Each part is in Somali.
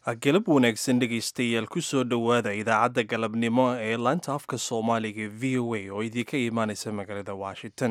galab wanaagsan dhegaystayaal ku soo dhowaada idaacadda galabnimo ee laanta afka soomaaliga v o a oo idinka imaanaysa magaalada washington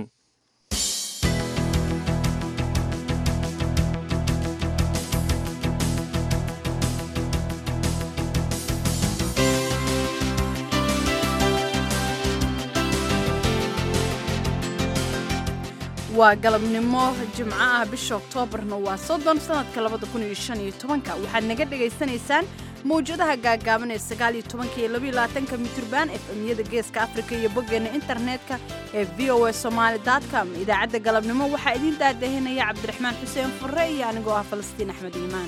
waa galabnimo jimco ah bisha oktoobarna waa soddon sanadka labada kun iyo shan iyo tobanka waxaad naga dhagaysanaysaan mawjadaha gaagaaban ee sagaal iyo tobanka iyo labaiyo labaatanka mitrban efemyada geeska afrika iyo boggeena internetka ee v o a somaali com idaacadda galabnimo waxaa idiin daadahinaya cabdiraxmaan xuseen furre iyo anigoo ah falastiin axmed iimaan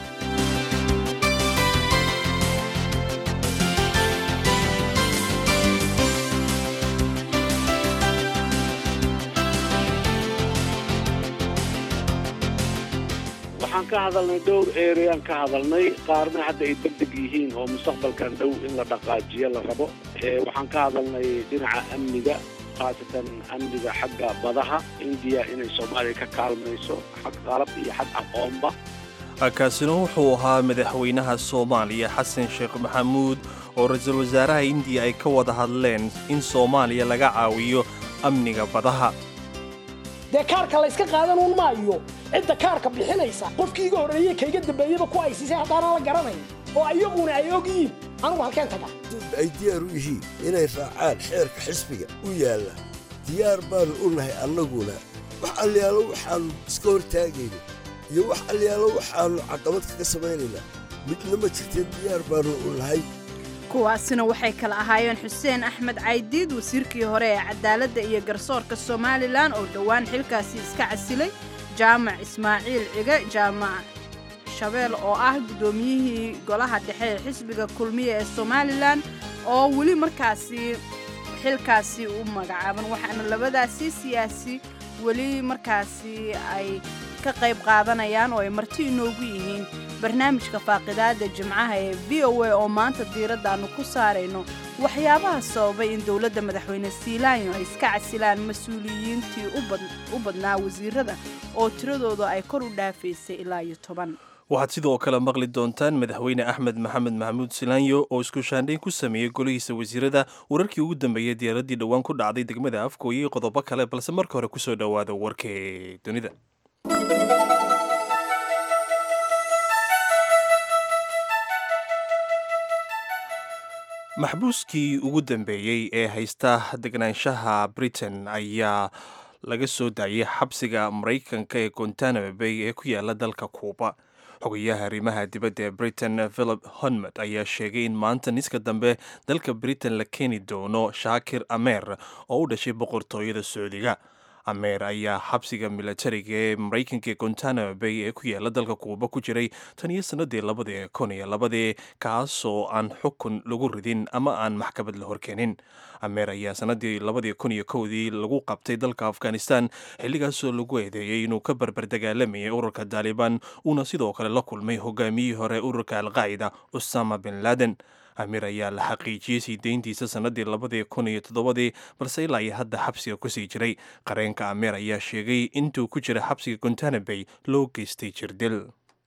waxaan ka hadalnay dhowr ereaan ka hadalnay qaarna hadda ay degdeg yihiin oo mustaqbalkan dhow in la dhaqaajiyo la rabo waxaan ka hadalnay dhinaca amniga khaasatan amniga xagga badaha indiya inay soomaaliya ka kaalmayso xag qalab iyo xag aqoonba kaasina wuxuu ahaa madaxweynaha soomaaliya xasan sheekh maxamuud oo ra-iisul wasaaraha indiya ay ka wada hadleen in soomaaliya laga caawiyo amniga badaha dee kaarka layska qaadanuun maayo cidda kaarka bixinaysa qofkii iga horreeye kayga dambeeyeba ku aysiisay haddaanan la garanayn oo ayaguna ay og yihiin anugu halkeen taga ay diyaar u yihiin inay raacaan xeerka xisbiga u yaalla diyaar baannu u nahay annaguna wax alyaalo waxaannu iska hortaagayna iyo wax alyaalo waxaannu caqabad kaga samaynaynaa midna ma jirteen diyaar baannu u nahay kuwaasina waxay kala ahaayeen xuseen axmed caydiid wasiirkii hore ee cadaaladda iyo garsoorka somalilan oo dhowaan xilkaasi iska casilay jaamac ismaaciil cige jaamac shabeel oo ah guddoomiyihii golaha dhexe ee xisbiga kulmiya ee somalilan oo weli markaasi xilkaasi u magacaaban waxaana labadaasi siyaasi weli markaasi ay ka qayb qaadanayaan oo ay marti inoogu yihiin barnaamijka faaqidaada jimcaha ee v o a oo maanta diiraddaannu ku saarayno waxyaabaha sababay in dowladda madaxweyne siilaanyo ay iska casilaan mas-uuliyiintii u badnaa wasiirada oo tiradooda ay kor u dhaafaysay ilaa iyo toban waxaad sidoo kale maqli doontaan madaxweyne axmed maxamed maxamuud silaanyo oo isku shaandhayn ku sameeyey golihiisa wasiirada wararkii ugu dambeeyey diyaaraddii dhowaan ku dhacday degmada afkooye iyo qodobo kale balse marka hore kusoo dhowaada warkee dunida maxbuuskii ugu dambeeyey ee haysta degnaanshaha britain ayaa laga soo daayay xabsiga maraykanka ee gontanamo bay ee ku yaala dalka kuuba xogayaha arrimaha dibadda ee britain philip honmad ayaa sheegay in maanta niska dambe dalka britain la keeni doono shaakir ameer oo u dhashay boqortooyada sacuudiga ameer ayaa xabsiga milatariga ee maraykanka ee gontanamo bay ee ku yaala dalka kuuba ku jiray tan iyo sannadii labadii kun iyo labadii kaasoo aan xukun lagu ridin ama aan maxkamad la horkeenin ameer ayaa sannadii labadii kun iyo kowdii lagu qabtay dalka afghanistan xilligaasoo lagu eedeeyey inuu ka barbar dagaalamayay ururka taalibaan uuna sidoo kale la kulmay hogaamiyihii hore ururka alqaacida usama bin laden amiir ayaa la xaqiijiyey sii deyntiisa sannadii labadii kun iyo toddobadii balse ilaa iyo hadda xabsiga kusii jiray qareenka ameer ayaa sheegay intuu ku jira xabsiga gontanabay loo geystay jirdil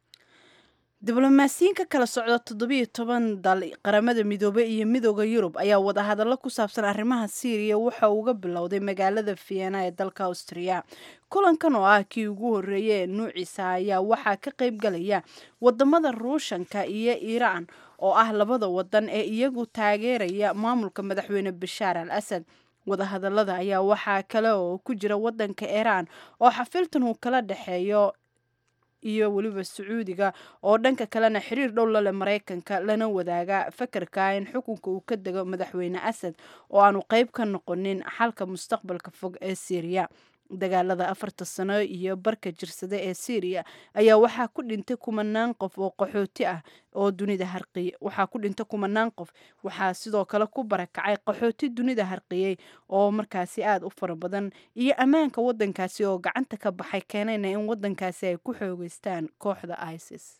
diblomaasiyiin ka kala socda toddobiyo toban dal qaramada midoobey iyo midooda yurub ayaa wadahadallo ku saabsan arrimaha siiriya waxa uga bilowday magaalada vienna ee dalka austriya kulankan oo ah kii ugu horreeyey ee nuuciisa ayaa waxaa ka qayb galaya wadamada ruushanka iyo iiraan oo ah labada wadan ee iyagu taageeraya maamulka madaxweyne bashaar al asad wadahadalada ayaa waxaa kale oo ku jira wadanka iiraan oo xafiltan uu kala dhexeeyo iyo weliba sacuudiga oo dhanka kalena xiriir dhow lale maraykanka lana wadaaga fakarka in xukunka uu ka dego madaxweyne asad oo aanu qeyb ka noqonin xalka mustaqbalka fog ee syriya dagaalada afarta sano iyo barka jirsada ee syriya ayaa waxaa ku dhintay kumanaan qof oo qaxooti ah oo dunida harqiyay waxaa ku dhintay kumanaan qof waxaa sidoo kale ku barakacay qaxooti dunida harqiyey oo markaasi aada u fara badan iyo ammaanka wadankaasi oo gacanta ka baxay keenayna in wadankaasi ay ku xoogeystaan kooxda isis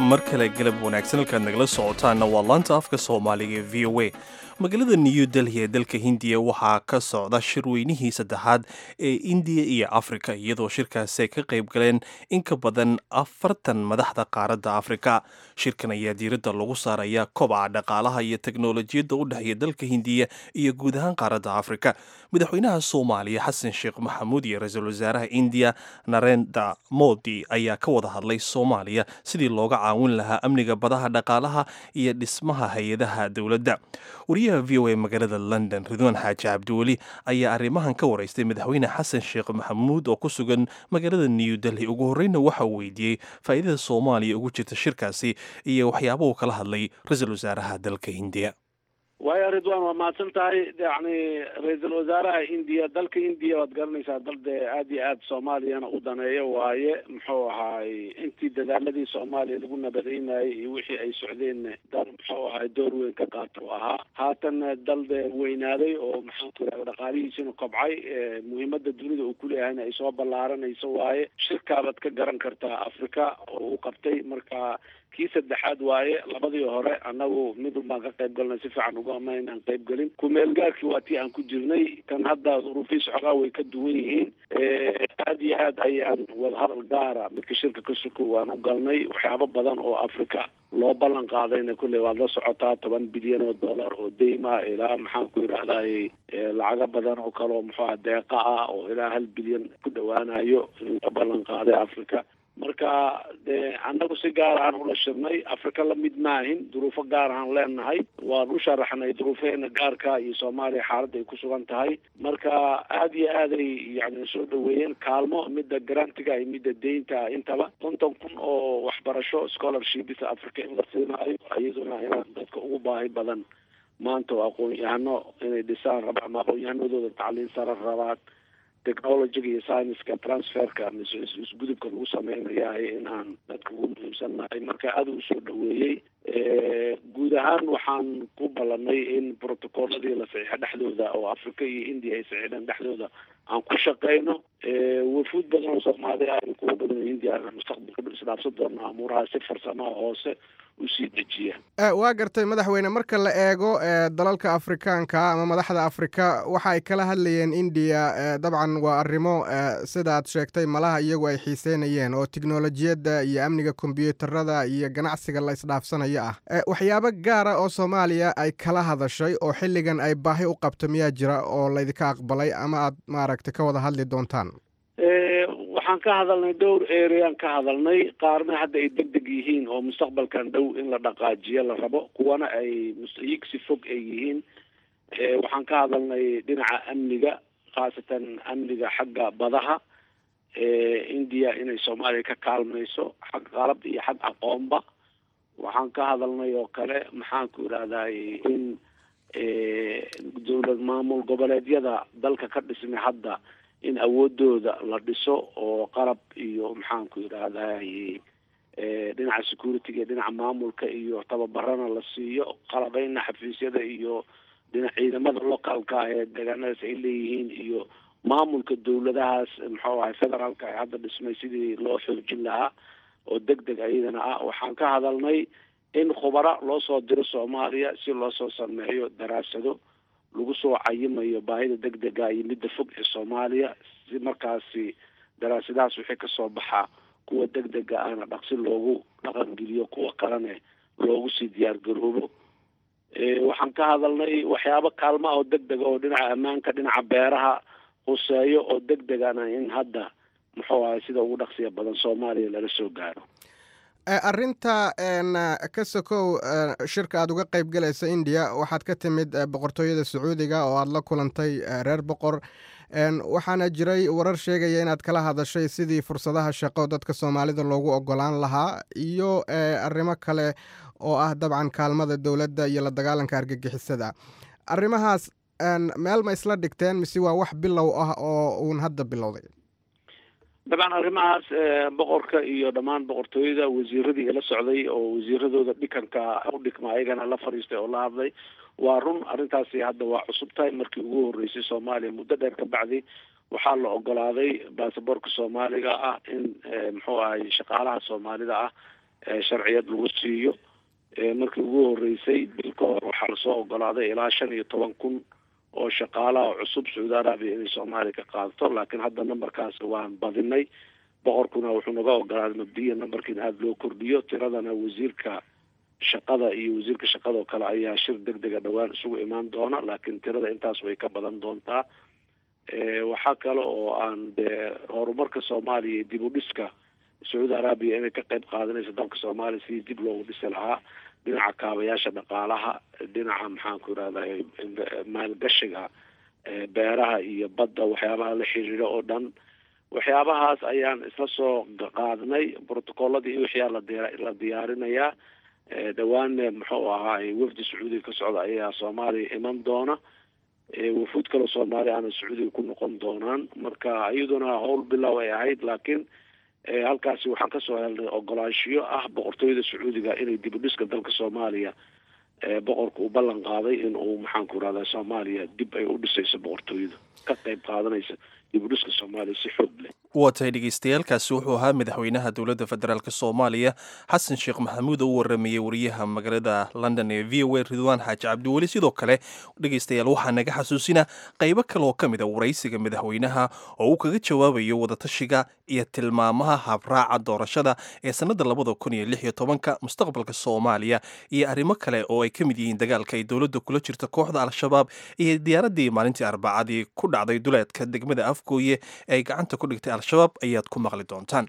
mar kale galab wanaagsan halkaad nagala socotaanna waa laanta afka soomaaliga ee v o a magaalada new delhi ee dalka hindiya waxaa ka socda shirweynihii saddexaad ee indiya iyo afrika iyadoo shirkaasi ay ka qayb galeen in ka badan afartan madaxda qaaradda afrika shirkan ayaa diiradda lagu saaraya kobaca dhaqaalaha iyo teknolojiyadda u dhexeeya dalka hindiya iyo guud ahaan qaaradda afrika madaxweynaha soomaaliya xasan sheekh maxamuud iyo ra-iisul wasaaraha indiya narenda modi ayaa ka wada hadlay soomaaliya sidii looga caawin lahaa amniga badaha dhaqaalaha iyo dhismaha hay-adaha dowladda wariyaha v o a magaalada london ridwaan xaaji cabdiweli ayaa arrimahan ka waraystay madaxweyne xasan sheekh maxamuud oo ku sugan magaalada new delhi ugu horreyna waxa uu weydiiyey faa'iidada soomaaliya ugu jirta shirkaasi iyo waxyaabahu kala hadlay ra-iisul wasaaraha dalka hindiya waaya ridwan waa mahadsan tahay yani ra-iisul wasaaraha indiya dalka indiya waad garanaysaa dal dee aada iyo aada soomaaliyana u daneeyo waaye muxuu ahaay intii dadaaladii soomaaliya lagu nabadaynayay iyo wixii ay socdeen dal muxuu ahaay door weyn ka qaata u ahaa haatan dal dee weynaaday oo maxaanku iraha dhaqaalihiisina kobcay muhiimada dunida uu kuleeyahayna ay soo ballaaranayso waaye shirkaabaad ka garan kartaa africa oo uu qabtay marka kii saddexaad waaye labadii hore annagu midun baan ka qayb galnay si fiican uga ama inaan qayb gelin kumeelgaarkii waa tii aan ku jirnay kan hadda duruufiis xogaa way ka duwan yihiin aada iyo aad ayaan wadahadal gaara midka shirka ka suko waan u galnay waxyaabo badan oo africa loo ballan qaadayna kulley waad la socotaa toban bilyan oo dollar oo deyma ilaa maxaan ku yidhahday lacago badan oo kale oo muxuuha deeqa ah oo ilaa hal bilyan ku dhowaanayo in la ballan qaaday africa marka de annagu si gaar aan ula shirnay africa lamid maahin duruufo gaar aan leenahay waan u sharaxnay duruufeena gaarka iyo soomaaliya xaaladda ay ku sugan tahay marka aada iyo aaday yani soo dhaweeyeen kaalmo midda garantiga iyo midda deynta intaba konton kun oo waxbarasho scholarshipisa africa in la siinaayo iyaduna inaan dadka ugu baahi badan maanta oo aqoon-yahano inay dhisaan raba ama aqoon-yahanadooda tacliin sare rabaan technologyga iyo scienceska transferka mise isgudubka lagu sameynayahay in aan dadka ugu muhiimsannahay marka aada u soo dhaweeyey guud ahaan waxaan ku ballanay in protocolladii la saxiixo dhexdooda oo africa iyo india ay saxiixdeen dhexdooda aan ku shaqeyno wafuud badan oo soomaaliya iyo kuwa badan oo hindiya mustaqbalka isdhaafsan doona amuuraha si farsamaha hoose usii dejiya waa gartay madaxweyne marka la eego dalalka afrikaanka ama madaxda afrika waxa ay kala hadlayeen indiya dabcan waa arrimo sida aad sheegtay malaha iyagu ay xiiseynayeen oo tiknolojiyadda iyo amniga kombyuutarada iyo ganacsiga la isdhaafsanayo ah waxyaabo gaara oo soomaaliya ay kala hadashay oo xilligan ay baahi u qabto miyaa jira oo laydinka aqbalay ama aad maaragtay ka wada hadli doontaan waxaan ka hadalnay dhowr ereaan ka hadalnay qaarna hadda ay deg deg yihiin oo mustaqbalkan dhow in la dhaqaajiyo la rabo kuwana ay yigsi fog ay yihiin waxaan ka hadalnay dhinaca amniga khaasatan amniga xagga badaha indiya inay soomaaliya ka kaalmayso xag qalab iyo xag aqoonba waxaan ka hadalnay oo kale maxaanku idhahday in dowlad maamul goboleedyada dalka ka dhismay hadda in awoodooda la dhiso oo qalab iyo maxaanku yidhahday dhinaca security-ga dhinaca maamulka iyo tababarana la siiyo qalabeyna xafiisyada iyo dhinac ciidamada localka ee deegaanadaas ay leeyihiin iyo maamulka dowladahaas muxuu ahay federaalka ee hadda dhismay sidii loo xoojin lahaa oo deg deg ayadana ah waxaan ka hadalnay in khubara loo soo diro soomaaliya si loo soo sameeyo daraasado lagu soo cayimayo baahida deg dega iyo midda fog ee soomaaliya si markaasi daraasadahaas wixii kasoo baxaa kuwa deg dega ahna dhaqsi loogu dhaqangeliyo kuwa kalene loogu sii diyaar garoobo waxaan ka hadalnay waxyaabo kaalma oo deg dega oo dhinaca ammaanka dhinaca beeraha huseeyo oo deg degana in hadda muxuu ahay sida ugu dhaqsiya badan soomaaliya lala soo gaaro arrinta ka sokow shirka aad uga qayb galaysa indiya waxaad ka timid boqortooyada sacuudiga oo aad la kulantay reer boqor waxaana jiray warar sheegaya inaad kala hadashay sidii fursadaha shaqo dadka soomaalida loogu ogolaan lahaa iyo arrimo kale oo ah dabcan kaalmada dowladda iyo la dagaalanka argagixisada arrimahaas meel ma isla dhigteen mise waa wax bilow ah oo uun hadda bilowday dabcan arrimahaas boqorka iyo dhammaan boqortooyada wasiiradii la socday oo wasiiradooda dhikanka u dhigma ayagana la fadhiistay oo la hadlay waa run arrintaasi hadda waa cusub tahay markii ugu horreysay soomaaliya muddo dheer ka bacdi waxaa la ogolaaday baasaboorka soomaaliga ah in muxuu ahay shaqaalaha soomaalida ah sharciyad lagu siiyo markii ugu horeysay bil ka hor waxaa lasoo ogolaaday ilaa shan iyo toban kun oo shaqaalaha cusub sacuudi arabiya inay soomaaliya ka qaadato laakiin hadda nambarkaas waan badinay boqorkuna wuxuu naga ogolaaday mabdiya nambarkiina aada loo kordhiyo tiradana wasiirka shaqada iyo wasiirka shaqada oo kale ayaa shir deg dega dhowaan isugu imaan doona laakiin tirada intaas way ka badan doontaa waxaa kale oo aan dee horumarka soomaaliya iyo dib u dhiska sacuudi arabiya inay ka qayb qaadanayso dalka soomaaliya sidii dib loogu dhisi lahaa dhinaca kaabayaasha dhaqaalaha dhinaca maxaanku irahday maalgashiga beeraha iyo badda waxyaabaha la xiriira oo dhan waxyaabahaas ayaan isla soo qaadnay brotocolladii iyo wixyaa la diyaarinayaa dhawaanne muxuu ahaay wafdi sacuudiga ka socda ayaa soomaaliya iman doona wafuud kaloo soomaaliya aana sacuudiga ku noqon doonaan marka iyaduna howl bilow ay ahayd laakiin halkaasi waxaan kasoo helnay ogolaanshiyo ah boqortooyada sacuudiga inay dib u dhiska dalka soomaaliya boqorka uu ballan qaaday in uu maxaanku irahda soomaaliya dib ay u dhisayso boqortooyada ka qayb qaadanaysa dib u dhiska soomaaliya si xoog leh waa tahay dhegeystayaaalkaasi wuxuu ahaa madaxweynaha dowladda federaalk soomaaliya xasan sheekh maxamuud oo u waramayey wariyaha magaalada london ee v o a ridwaan xaaji cabdiweli sidoo kale dhegeystayaal waxaa naga xasuusina qaybo kale oo ka mid a waraysiga madaxweynaha oo uu kaga jawaabayo wadatashiga iyo tilmaamaha habraaca doorashada ee sannada labada kun iyo lix iyo tobanka mustaqbalka soomaaliya iyo arrimo kale oo ay ka mid yihiin dagaalka ay dowladda kula jirta kooxda al-shabaab iyo diyaaradii maalintii arbacadii ku dhacday duleedka degmada afgooye ee ay gacanta ku dhigtay al-shabaab ayaad ku maqli doontaan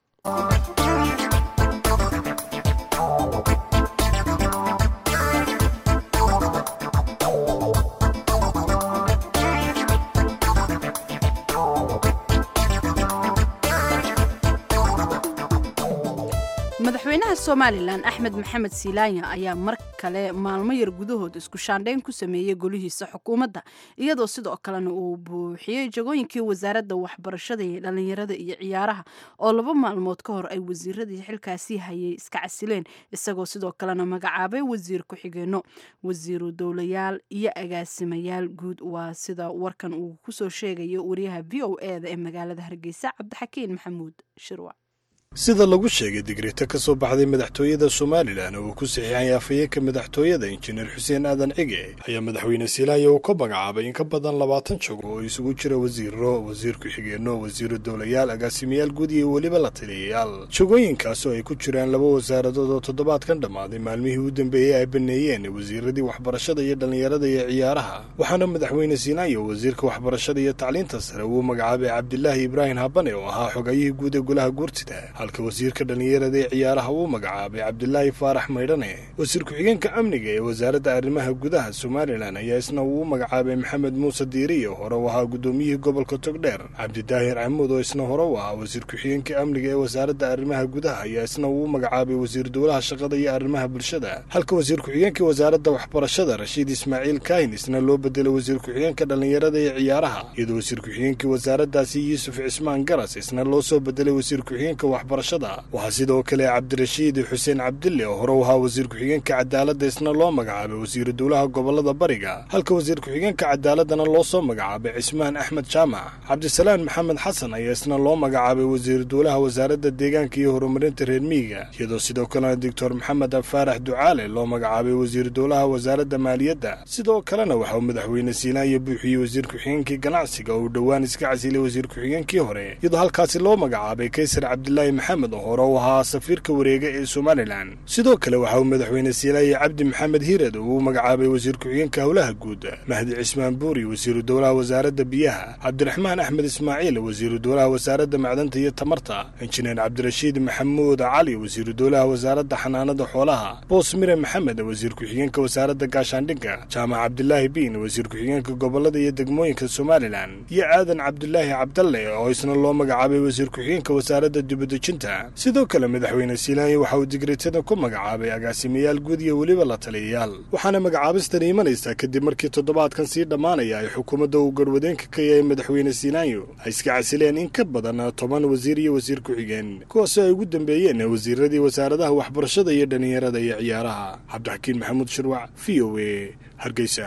madaxweynaha somalilan axmed maxamed silaanya ayaa mar kale maalmo yar gudahood isku shaandhayn ku sameeyey golihiisa xukuumadda iyadoo sidoo kalena uu buuxiyey jagooyinkii wasaaradda waxbarashada iyo dhallinyarada iyo ciyaaraha oo laba maalmood ka hor ay wasiiradii xilkaasii hayay iska casileen isagoo sidoo kalena magacaabay wasiir ku-xigeenno wasiiru dowlayaal iyo agaasimayaal guud waa sida warkan uu kusoo sheegayo wariyaha v o e da ee magaalada hargeysa cabdixakiin maxamuud shirwac sida lagu sheegay digreeto ka soo baxday madaxtooyada somalilan oo uu ku saxiixay afhayeenka madaxtooyada injineer xuseen aadan cige ayaa madaxweyne silaaya uu ka magacaabay in ka badan labaatan jogo oo isugu jira wasiiro wasiir ku-xigeenno wasiiru dowlayaal agaasimayaal guud iyo weliba la taliyayaal jogooyinkaas oo ay ku jiraan laba wasaaradood oo toddobaadkan dhammaaday maalmihii u dambeeyey ay baneeyeen wasiiradii waxbarashada iyo dhallinyarada iyo ciyaaraha waxaana madaxweyne silaaya wasiirka waxbarashada iyo tacliinta sare uu magacaabay cabdilaahi ibraahim habane oo ahaa xogayihii guud ee golaha guurtida halka wasiirka dhallinyarada ee ciyaaraha uu magacaabay cabdilaahi faarax maydhane wasiir ku-xigeenka amniga ee wasaaradda arrimaha gudaha somalilan ayaa isna uu u magacaabay maxamed muuse diiriye hore u ahaa guddoomiyihii gobolka togdheer cabdidaahir camuud oo isna hore u ahaa wasiir ku-xigeenka amniga ee wasaaradda arrimaha gudaha ayaa isna uu u magacaabay wasiir dowlaha shaqada iyo arrimaha bulshada halka wasiir ku-xigeenka wasaaradda waxbarashada rashiid ismaaciil kaahin isna loo bedelay wasiir ku-xigeenka dhallinyarada ee ciyaaraha iyadoo wasiir ku-xigeenkii wasaaraddaasi yuusuf cismaan garas isna loo soo bedelay wasiir ku-xigeenka waxaa sidoo kale cabdirashiid xuseen cabdille oo hore u ahaa wasiir ku-xigeenka cadaaladda isna loo magacaabay wasiiru dowlaha gobolada bariga halka wasiir ku-xigeenka cadaaladana loo soo magacaabay cismaan axmed jaamac cabdisalaan maxamed xasan ayaa isna loo magacaabay wasiiru dowlaha wasaaradda deegaanka iyo horumarinta reer miyiga iyadoo sidoo kalena doctor maxamed faarax ducaale loo magacaabay wasiiru dowlaha wasaaradda maaliyadda sidoo kalena waxa uu madaxweyne siinaaya buuxiyey wasiir ku-xigeenkii ganacsiga oo uu dhowaan iska casilay wasiir ku-xigeenkii hore iyadoo halkaasi loo magacaabay kaysar cabdilaahi maxamed oo hore u ahaa safiirka wareega ee somalilan sidoo kale waxa uu madaxweyne siilaaye cabdi maxamed hiirad uu u magacaabay wasiir ku-xigeenka howlaha guud mahdi cismaan buuri wasiiru dowlaha wasaaradda biyaha cabdiraxmaan axmed ismaaciil wasiiru dowlaha wasaaradda macdanta iyo tamarta injineer cabdirashiid maxamuud cali wasiiru dowlaha wasaaradda xanaanada xoolaha boos mire maxamed wasiir ku-xigeenka wasaaradda gaashaandhigga jaamac cabdilaahi biin wasiir ku-xigeenka gobolada iyo degmooyinka somalilan iyo aadan cabdilaahi cabdalle oo isna loo magacaabay wasiir ku-xigeenka wasaaradda dibadejinta sidoo kale madaxweyne siilaaye waxa uu digreetada ku magacaabay agaasimayaal guud iyo weliba la taliyayaal waxaana magacaabistani imanaysaa kadib markii toddobaadkan sii dhammaanaya ay xukuumadda uu garwadeenka ka yahay madaxweyne siilaayo ay iska casileen in ka badan toban wasiir iyo wasiir ku-xigeen kuwaasoo ay ugu dambeeyeen wasiiradii wasaaradaha waxbarashada iyo dhallinyarada iyo ciyaaraha cabdixakiin maxamuud shirwac v o a hargeysa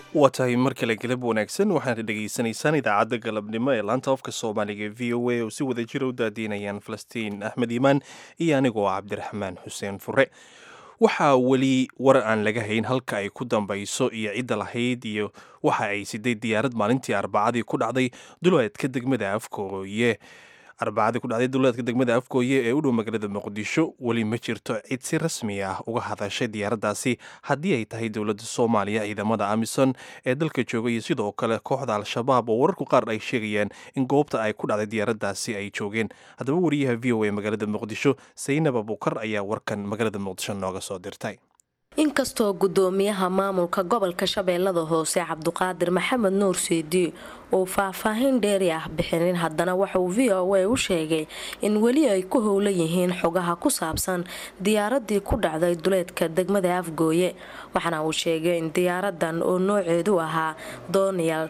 waa tahay mar kale galab wanaagsan waxaana dhegaysanaysaan idaacadda galabnimo ee laanta ofka soomaaliga e v o a oo si wada jira u daadiinayaan falastiin axmed iimaan iyo anigoo cabdiraxmaan xuseen fure waxaa weli war aan laga hayn halka ay ku dambayso iyo cidda lahayd iyo waxa ay siday diyaarad maalintii arbacadii ku dhacday duleedka degmada afkooye arbacadii ku dhacday duleedka degmada afkooye ee u dhow magaalada muqdisho weli ma jirto cid si rasmi ah uga hadashay diyaaraddaasi haddii ay tahay dowladda soomaaliya ciidamada amison ee dalka jooga iyo sidoo kale kooxda al-shabaab oo wararku qaar ay sheegayaan in goobta ay ku dhacday diyaaraddaasi ay joogeen haddaba wariyaha v o a magaalada muqdisho saynab abukar ayaa warkan magaalada muqdisho nooga soo dirtay inkastoo gudoomiyaha maamulka gobolka shabeellada hoose cabduqaadir maxamed nuur seedi uu faahfaahin dheeri ah bixinin haddana waxauu v o a u sheegay in weli ay ku howlan yihiin xogaha ku saabsan diyaaradii ku dhacday duleedka degmada afgooye waxaana uu sheegay in diyaaradan oo nooceedu ahaa donial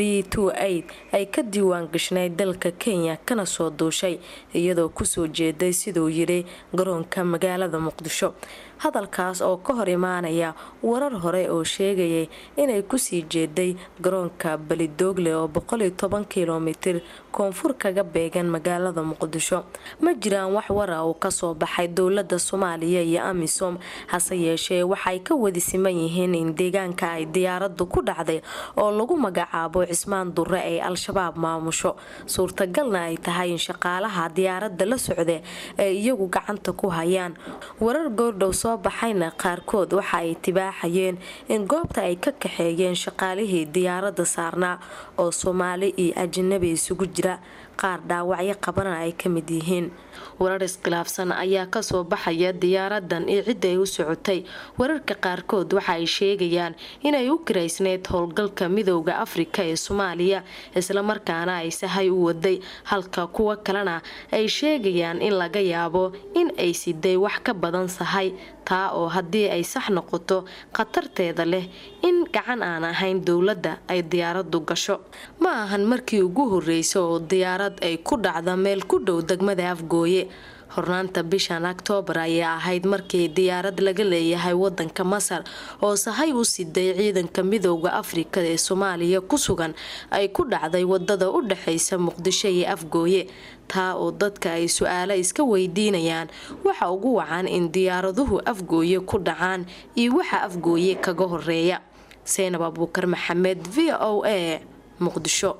ay ka diiwaan gashnayd dalka kenya kana soo duushay iyadoo kusoo jeeday siduu yidhi garoonka magaalada muqdisho hadalkaas oo ka hor imaanaya warar hore oo sheegayay inay kusii jeeday garoonka balidoogle oo kilomitir koonfur kaga beegan magaalada muqdisho ma jiraan wax wara uu kasoo baxay dowlada soomaaliya iyo amisom hase yeeshee waxay ka wadi siman yihiin in deegaanka ay diyaaradu ku dhacday oo lagu magacaabo cismaan dure ay al-shabaab maamusho suurtagalna ay tahay in shaqaalaha diyaarada la socda ay iyagu gacanta ku hayaan warar goordhow soo baxayna qaarkood waxa ay tibaaxayeen in goobta ay ka kaxeeyeen shaqaalihii diyaarada saarnaa oo soomaali iyo ajanabi isugu jira qaar dhaawacyo qabana ay ka mid yihiin warar iskhilaafsan ayaa kasoo baxaya diyaaradan iyo cidda ay u socotay wararka qaarkood waxa ay sheegayaan inay u kiraysneyd howlgalka midowda afrika ee soomaaliya islamarkaana ay sahay u waday halka kuwo kalena ay sheegayaan in laga yaabo in ay siday wax ka badan sahay taa oo haddii ay sax noqoto khatarteeda leh in gacan aan ahayn dowladda ay diyaaradu gasho ma ahan markii ugu horreysa oo diyaarad ay ku dhacda meel ku dhow degmada afgooye hornaanta bishan oktoobar ayay ahayd markii diyaarad laga leeyahay wadanka masar oo sahay u siday ciidanka midowda afrika ee soomaaliya ku sugan ay ku dhacday wadada u dhexeysa muqdisho iyo afgooye taa oo dadka ay su-aalo iska weydiinayaan waxa ugu wacan in diyaaraduhu afgooye ku dhacaan iyo waxa afgooye kaga horeeya seynab abuukar maxamed v o a muqdisho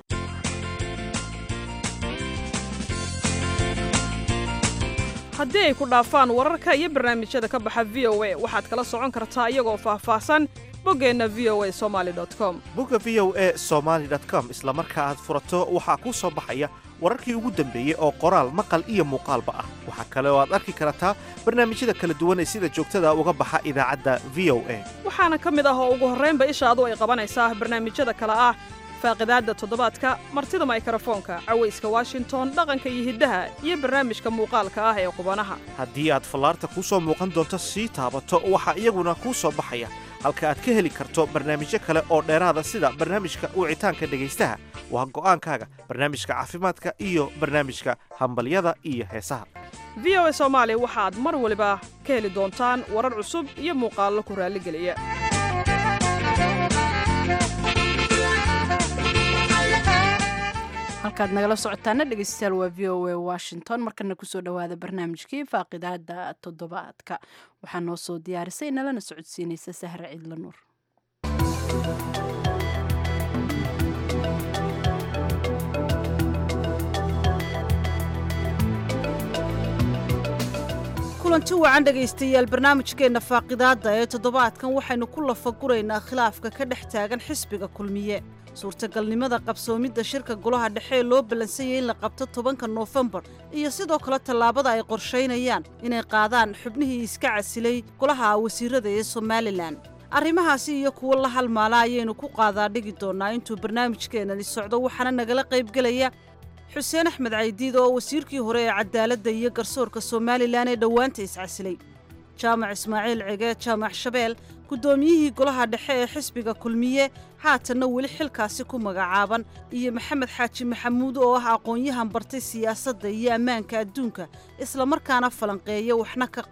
haddii ay ku dhaafaan wararka iyo barnaamijyada ka baxa v o a waxaad kala socon kartaa iyagoo faahfaahsan boggeenna v o a somaali com bogga v o a somaali com isla marka aad furato waxaa kuu soo baxaya wararkii ugu dambeeyey oo qoraal maqal iyo muuqaalba ah waxaa kale oo aad arki kartaa barnaamijyada kala duwan ee sida joogtada uga baxa idaacadda v o a waxaana ka mid ah oo ugu horraynba ishaadu ay qabanaysaa barnaamijyada kale ah faaqidaadda toddobaadka martida maykarafoonka cawayska washington dhaqanka iyo hiddaha iyo barnaamijka muuqaalka ah ee qubanaha haddii aad fallaarta kuu soo muuqan doonto sii taabato waxaa iyaguna kuu soo baxaya halka aad ka heli karto barnaamijyo kale oo dheeraada sida barnaamijka wicitaanka dhegaystaha waa go'aankaaga barnaamijka caafimaadka iyo barnaamijka hambalyada iyo heesaha v o a soomaali waxaad mar waliba ka heli doontaan warar cusub iyo muuqaallo ku raalligeliya halkaad nagala socotaana dhegeystayaal waa v o a washington markana kusoo dhowaada barnaamijkii faaqidaada toddobaadka waxaa noo soo diyaarisay nalana socodsiinaysa sahre ciidla nuur kulanti wacan dhegaystayaal barnaamijkeenna faaqidaadda ee toddobaadkan waxaynu ku lafaguraynaa khilaafka ka dhex taagan xisbiga kulmiye suurtagalnimada qabsoomidda shirka golaha dhexe ee loo ballansanyay in la qabto tobanka noofembar iyo sidoo kale tallaabada ay qorshaynayaan inay qaadaan xubnihii iska casilay golaha wasiirada ee somalilan arrimahaasi iyo kuwo la halmaala ayaynu ku qaadaa dhigi doonnaa intuu barnaamijkeennani socdo waxaana nagala qaybgelaya xuseen axmed caydiid oo wasiirkii hore ee cadaaladda iyo garsoorka somalilan ee dhowaanta iscasilay jaamac ismaaciil cege jaamac shabeel guddoomiyihii golaha dhexe ee xisbiga kulmiye haatanna weli xilkaasi ku magacaaban iyo maxamed xaaji maxamuud oo ah aqoon-yahan bartay siyaasadda iyo ammaanka adduunka islamarkaana falanqeeya waxna ka qora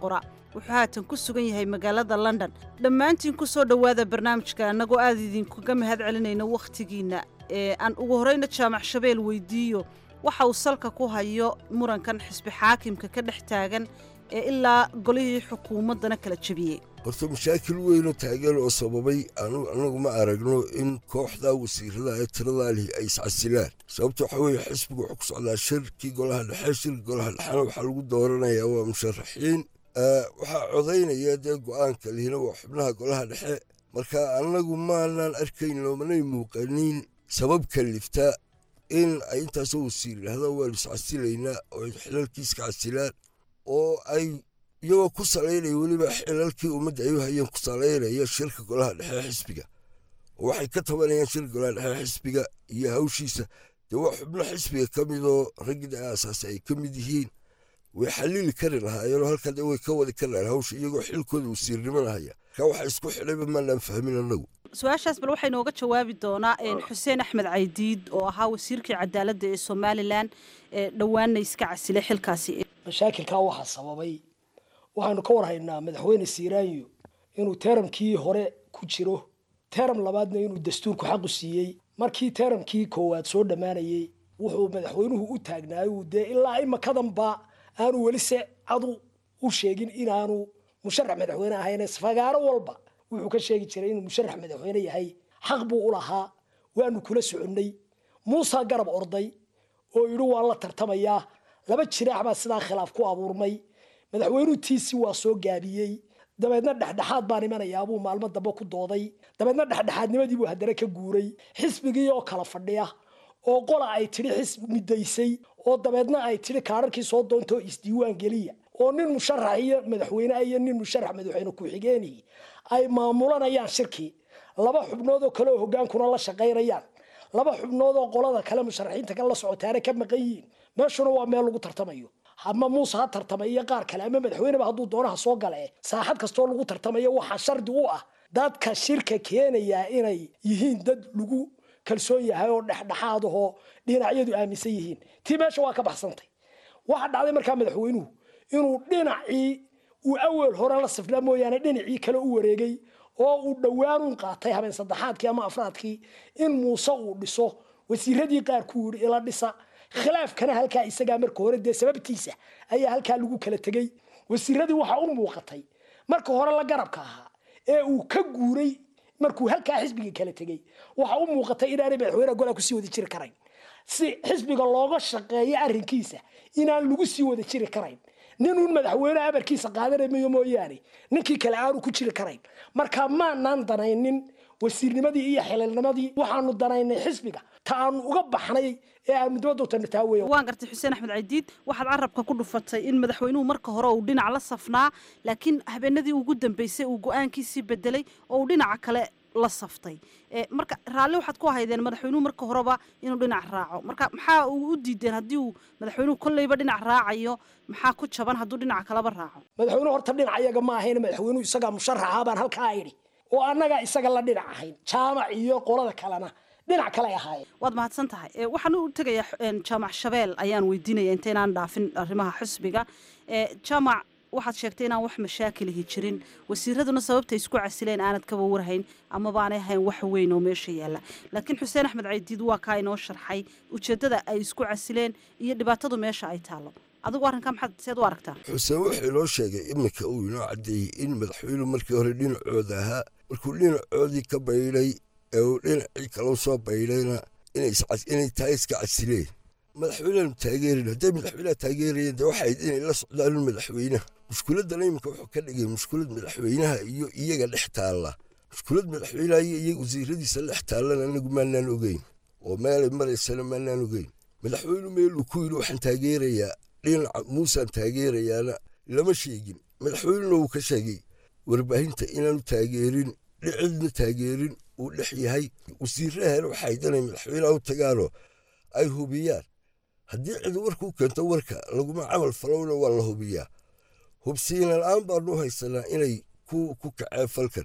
wuxuu haatan ku sugan yahay magaalada london dhammaantiin ku soo dhowaada barnaamijka annagoo aad idinkaga mahad celinayno wakhtigiinna ee aan ugu horrayna jaamac shabeel weydiiyo waxa uu salka ku hayo murankan xisbi xaakimka ka dhex taagan ee ilaa golihii xukuumaddana kala jebiyey horta mashaakil weynoo taagan oo sababay annagu ma aragno in kooxda wasiirada ee tiradaa lihi ay iscasilaan sababta waxaa weeye xisbigu wuxuu ku socdaa shirkii golaha dhexe shirki golaha dhexena waxaa lagu dooranayaa waa musharaxiin waxaa codaynaya dee go'aanka lihina waa xubnaha golaha dhexe marka annagu maanaan arkayn loomanay muuqanin sabab kalifta in ay intaasoo wasiir yidhahdaan waanu iscasilaynaa oo ay xilalkiiska casilaan oo ay iyagoo ku salaynaya weliba xilalkii ummadda ay u hayeen ku salaynaya shirka golaha dhexe xisbiga oo waxay ka tabanayaan shirka golaha dhexe xisbiga iyo hawshiisa dee waa xubno xisbiga ka midoo raggii aasaasi ay ka mid yihiin way xalili kari lahaayeenoo halkaa dee way ka wadi kari lahayen hawsha iyagoo xilkooda wasiirnimada haya marka waxa isku xidhayba maanaan fahmin annagu su-aashaas bal waxay nooga jawaabi doonaa xuseen axmed caydiid oo ahaa wasiirkii cadaaladda ee somalilan ee dhowaanna iska casilay xilkaasi mashaakilkaa waxaa sababay waxaanu ka warhaynaa madaxweyne siiraanyo inuu teeramkii hore ku jiro teeram labaadna inuu dastuurku xaqu siiyey markii teeramkii koowaad soo dhammaanayey wuxuu madaxweynuhu u taagnaayuu dee ilaa imakadanba aanu weli se cadu u sheegin inaanu musharax madaxweyne ahayn fagaaro walba wuxuu ka sheegi jiray inuu musharax madaxweyne yahay xaq buu u lahaa waanu kula soconnay muusa garab orday oo yidhi waan la tartamayaa laba jiraax baa sidaa khilaaf ku abuurmay madaxweynuhu tiisi waa soo gaabiyey dabeedna dhexdhexaad baan imanayaa buu maalmo dambe ku dooday dabeedna dhexdhexaadnimadii buu haddana ka guuray xisbigii oo kala fadhiya oo qola ay tidhi xisb midaysay oo dabeedna ay tidhi kaararkii soo doontoo isdiiwaan geliya oo nin musharax iyo madaxweyne iyo nin musharax madaxweyne ku-xigeenii ay maamulanayaan shirkii laba xubnood oo kale oo hogaankuna la shaqaynayaan laba xubnood oo qolada kale musharaxiinta kale la socotaana ka maqan yihiin meeshuna waa meel lagu tartamayo ama muuse ha tartamay iyo qaar kale ama madaxweyneba hadduu doonaha soo gale saaxad kastoo lagu tartamayo waxaa shardi u ah dadka shirka keenayaa inay yihiin dad lagu kalsoon yahay oo dhexdhexaad ahoo dhinacyadu aaminsan yihiin tii meesha waa ka baxsantay waxa dhacday markaa madaxweynuhu inuu dhinacii uu awel hore la sifnaa mooyaane dhinacii kale u wareegay oo uu dhowaanuun qaatay habeen saddexaadkii ama afraadkii in muuse uu dhiso wasiiradii qaar ku yidhi ila dhisa khilaafkana halkaa isagaa marka hore dee sababtiisa ayaa halkaa lagu kala tegey wasiiradii waxaa u muuqatay marka hore la garabka ahaa ee uu ka guuray markuu halkaa xisbiga kala tegey waxa u muuqatay inaanay madaxweyneha golaa kusii wada jiri karayn si xisbiga looga shaqeeyo arrinkiisa inaan lagu sii wada jiri karayn ninuun madaxweyne amarkiisa qaadanamayo mooyaane ninkii kale aanu ku jiri karayn marka maanaan danaynin wasiirnimadii iyo xililnimadii waxaanu danaynay xisbiga ta aanu uga baxnay ee aanu dibadotana taa weya waan gartay xuseen axmed caydiid waxaad carabka ku dhufatay in madaxweynuhu marka hore uu dhinac la safnaa laakiin habeenadii ugu dambeysay uu go-aankiisii bedelay oo uu dhinaca kale la saftay marka raalli waxaad ku haydeen madaxweynuhu marka horeba inuu dhinac raaco marka maxaa uu u diideen haddii uu madaxweynuhu kolleyba dhinac raacayo maxaa ku jaban hadduu dhinaca kaleba raaco madaxweynuhu horta dhinac iyaga ma ahayn madaxweynuhu isagaa musharaxa baan halkaa idhi oo annagaa isaga la dhinac ahayn jaamac iyo qolada kalena dhinac kale ahaayeen waad mahadsan tahay waxaan u tegayaa jaamac shabeel ayaan weydiinaya intaynaan dhaafin arrimaha xusbiga jaamac waxaad sheegtay inaan wax mashaakilihi jirin wasiiraduna sababta isku casileen aanad kaba warhayn amaba aanay ahayn wax weyn oo meesha yaalla laakiin xuseen axmed caydiid waa kaa inoo sharxay ujeeddada ay isku casileen iyo dhibaatadu meesha ay taallo adigu arrinkaa maxaad seed u aragtaa xuseen wuxuu inoo sheegay iminka uu inoo caddeeyey in madaxweynuhu markii hore dhinacooda ahaa markuu dhinacoodii ka baydhay ee uu dhinacii kalau soo baydhayna inay tahay iska casileen madaxweyneanu taageerin hadday madaxweyneha taageerayeen dee waxayd inay la socdaan madaxweynaha mushkuladana iminka wuxuu ka dhigay mushkulad madaxweynaha iyo iyaga dhex taalla mushkulad madaxweynaha iyo iyaga wasiiradiisa dhex taallana anagu maanaan ogeyn oo meelay maraysana maanaan ogeyn madaxweynu meeluu ku yidhi waxaan taageerayaa dhinaca muusaan taageerayaana lama sheegin madaxweynuna wuu ka sheegay warbaahinta inaanu taageerin cidna taageerin uu dhex yahay wasiirahana waxay danay madaxweynaha u tagaanoo ay hubiyaan haddii cid warkuu keento warka laguma camal falowna waa la hubiyaa hubsiina la-aan baanu haysanaa inay ku kaceen falkan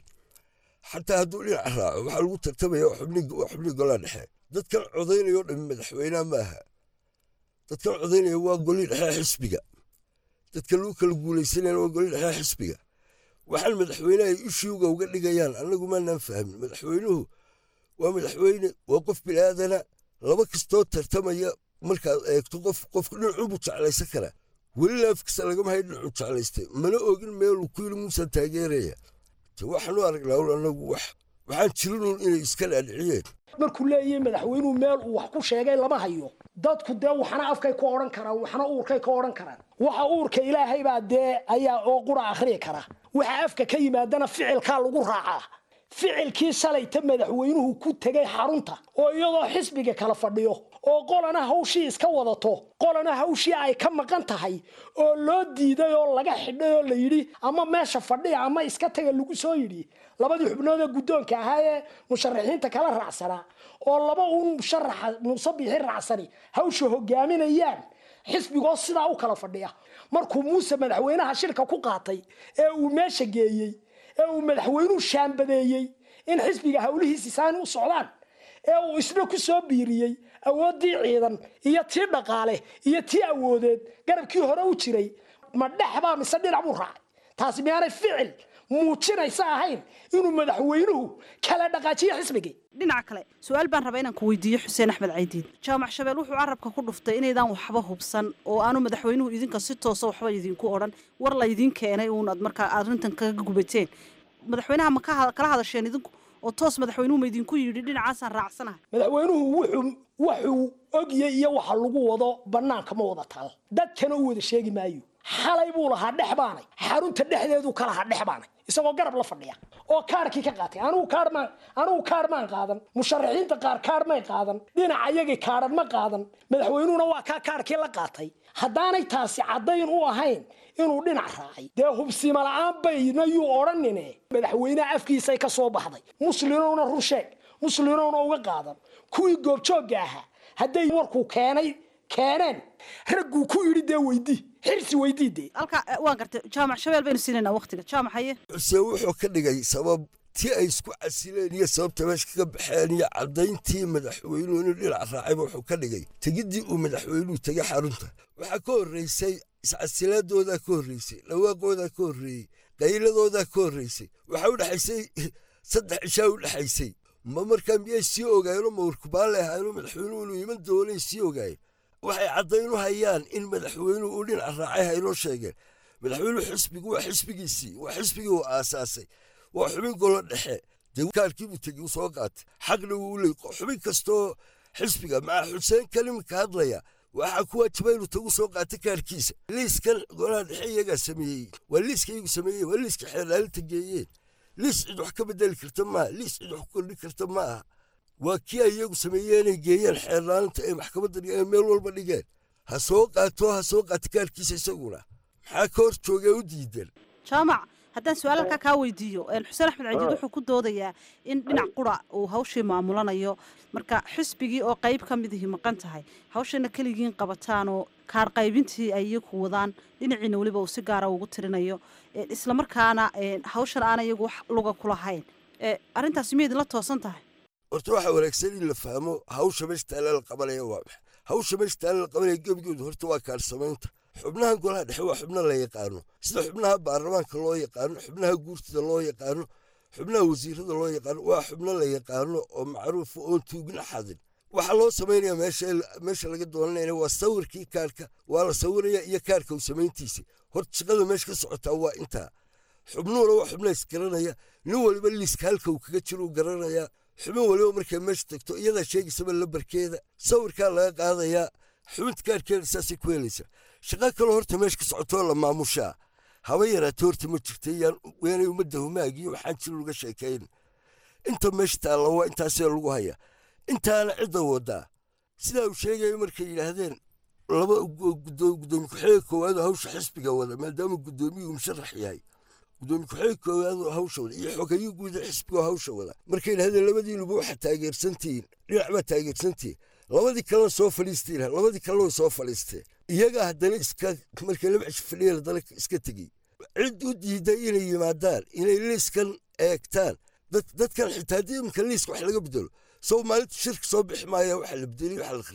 xataa hadduu dhinaca raaco waxaa lagu tartamaya waa xubnii golaa dhexe dadkan codaynayoo dhami madaxweyneha ma aha dadkan codaynaya waa golii dhexe xisbiga dadka lagu kala guulaysanayna waa goli dhexaa xisbiga waxaan madaxweyneha ay ishiuga uga dhigayaan annagu maanaan fahmin madaxweynuhu waa madaxweyne waa qof bil'aadana laba kastoo tartamaya markaad eegto qof qofku dhinacunbuu jeclaysan karaa weli laafkiisa lagama hay dhinacuu jeclaystay mana ogin meeluu ku yili muusan taageeraya waxaanu aragnaa un annagu wax waxaan jirinuun inay iska dhaadhiciyeen markuu leeyahay madaxweynuhu meel uu wax ku sheegay lama hayo dadku dee waxna afkay ka odhan karaan waxna uurkay ka odhan karaan waxa uurka ilaahay baa dee ayaa oo qura akhriyi kara waxa afka ka yimaadana ficilkaa lagu raacaa ficilkii shalayta madaxweynuhu ku tegay xarunta oo iyadoo xisbiga kala fadhiyo oo qolana hawshii iska wadato qolana hawshii ay ka maqan tahay oo loo diiday oo laga xidhay oo la yidhi ama meesha fadhiya ama iska taga lagu soo yidhi labadii xubnood ee guddoonka ahaa ee musharaxiinta kala raacsanaa oo laba uun musharaxa muuse biixi raacsani hawsha hogaaminayaan xisbigoo sidaa u kala fadhiya markuu muuse madaxweynaha shirka ku qaatay ee uu meesha geeyey ee uu madaxweynuhu shaambadeeyey in xisbiga howlihiisi saani u socdaan ee uu isna ku soo biiriyey awooddii ciidan iyo tii dhaqaale iyo tii awoodeed garabkii hore u jiray ma dhexbaa mise dhinac buu raacay taasi miyaanay ficil muujinaysa ahayn inuu madaxweynuhu kala dhaqaajiyo xisbigii dhinaca kale su-aal baan rabaa inaan ku weydiiyo xuseen axmed caydiin jaamac shabeel wuxuu carabka ku dhuftay inaydaan waxba hubsan oo aanu madaxweynuhu idinka si toosa waxba idinku odhan war laydin keenay uunaad markaa arrintan kaga gubateen madaxweynaha ma kala hadasheen idinku oo toos madaxweynuhu ma idinku yidhi dhinacaasaan raacsanahay madaxweynuhu wuxuu wuxuu ogya iyo waxa lagu wado bannaanka ma wada taal dadkana u wada sheegi maayo xalay buu lahaa dhex baanay xarunta dhexdeeduu ka lahaa dhex baanay isagoo garab la fadhiya oo kaarkii ka qaatay anigu kaar maan anigu kaar maan qaadan musharaxiinta qaar kaar may qaadan dhinaca iyagii kaaran ma qaadan madaxweynuhuna waa kaa kaarkii la qaatay haddaanay taasi caddayn u ahayn inuu dhinac raacay dee hubsima la'aan bayna yuu odhanine madaxweyneha afkiisay ka soo baxday muslimowna run sheeg muslimowna uga qaadan kuwii goobjoogga ahaa hadday warkuu keenay keeneen ragguu ku yidhi dee weydii xirsi weydii dee halka waan gartay jaamac shabeel baynu siinaynaa waqtiga jaamac haye xuseen wuxuu ka dhigay sabab tii ay isku casileen iyo sababta meesha kaga baxeen iyo caddayntii madaxweynuhu inuu dhinac raacayba wuxuu ka dhigay tegiddii uu madaxweynuhu tegay xarunta waxaa ka horraysay iscasilaadoodaa ka horraysay dhawaaqoodaa ka horreeyey qayladoodaa ka horraysay waxaa u dhexaysay saddex cishaa u dhexaysay ma markaa miyay sii ogaayeenoo mawrkubaale ahaayeenoo madaxweynuhu inuu iman doonay sii ogaayeen waxay caddaynu hayaan in madaxweynuhu uu dhinac raacay haynoo sheegeen madaxweynuhu xisbigu waa xisbigiisii waa xisbigii uu aasaasay waa xubin golo dhexe dee kaarkiibuu tegi u soo qaatay xaqna wuu u leey xubin kastoo xisbiga maca xuseen kalimka hadlaya waxaa ku waajiba inuu tagu soo qaata kaarkiisa liiskan golaha dhexe iyagaa sameeyey waa liiska iyagu sameeyey waa liiska xeerlaalinta geeyeen liis cid wax ka bedeli karta maaha liis cid wax ku kordhin karta ma aha waa kii ay iyagu sameeyeenay geeyeen xeerlaalinta ee maxkamadda dhigeen meel walba dhigeen ha soo qaato ha soo qaata kaarkiisa isaguna maxaa ka hor joogee u diidan jaamac haddaan su-aal halkaa kaa weydiiyo xuseen axmed cajiid wuxuu ku doodayaa in dhinac qura uu hawshii maamulanayo marka xisbigii oo qayb ka midihii maqan tahay hawshana keligiin qabataanoo kaar qaybintii ay iyagu wadaan dhinaciina weliba uu si gaara ugu tirinayo islamarkaana hawshan aan iyagu wax luga ku lahayn arrintaasi miyaydinla toosan tahay horta waxaa wanaagsan in la fahmo hawsha meesha taalla la qabanaya waa maxa hawsha meesha taalla la qabanaya gebigoodu horta waa kaarsamaynta xubnahan golaha dhexe waa xubno la yaqaano sida xubnaha baarlamaanka loo yaqaano xubnaha guurtida loo yaqaano xubnaha wasiirada loo yaqaano waa xubno la yaqaano oo macruufa oon tuugna xadin waxaa loo samaynaya meesha laga doonanayna waa sawirkii kaarka waa la sawiraya iyo kaarka u samayntiisa horta shaqada meesha ka socotaa waa intaa xubnuhuna waa xubna isgaranaya nin waliba liiska halka uu kaga jiro uu garanayaa xubin waliba markay meesha tagto iyadaa sheegaysaba lambarkeeda sawirkaa laga qaadayaa xubinta kaarkeeda saasay ku helaysaa shaqo kaloo horta meesha ka socotoo la maamushaa haba yaraatee horta ma jirta weenay ummadda humaagiyo waxaan jiro laga sheekayn inta meesha taalla waa intaasee lagu hayaa intaana cidda wadaa sidaa uu sheegaya markay yidhaahdeen laba gudoomiye ku-xigeenka koowaad oo hawsha xisbiga wada maadaama gudoomiyuu musharax yahay gudoomiye ku-xigeenka koowaad oo hawsha wada iyo xogayo guuda xisbiga oo hawsha wada markay yidhahdeen labadiinuba waxaa taageersantihiin dhinac baa taageersantihiin labadii kalena soo fadhiistiin labadii kalena way soo fadhiisteen iyagaa haddana iska markay laba cish fadhiyeen haddana iska tegey cid u diiday inay yimaadaan inay liiskan eegtaan dadkan xitaa haddii imika liiska wax laga bedelo sow maalinta shirka soo bixi maaya waxa la bedeliy waxa la kharibay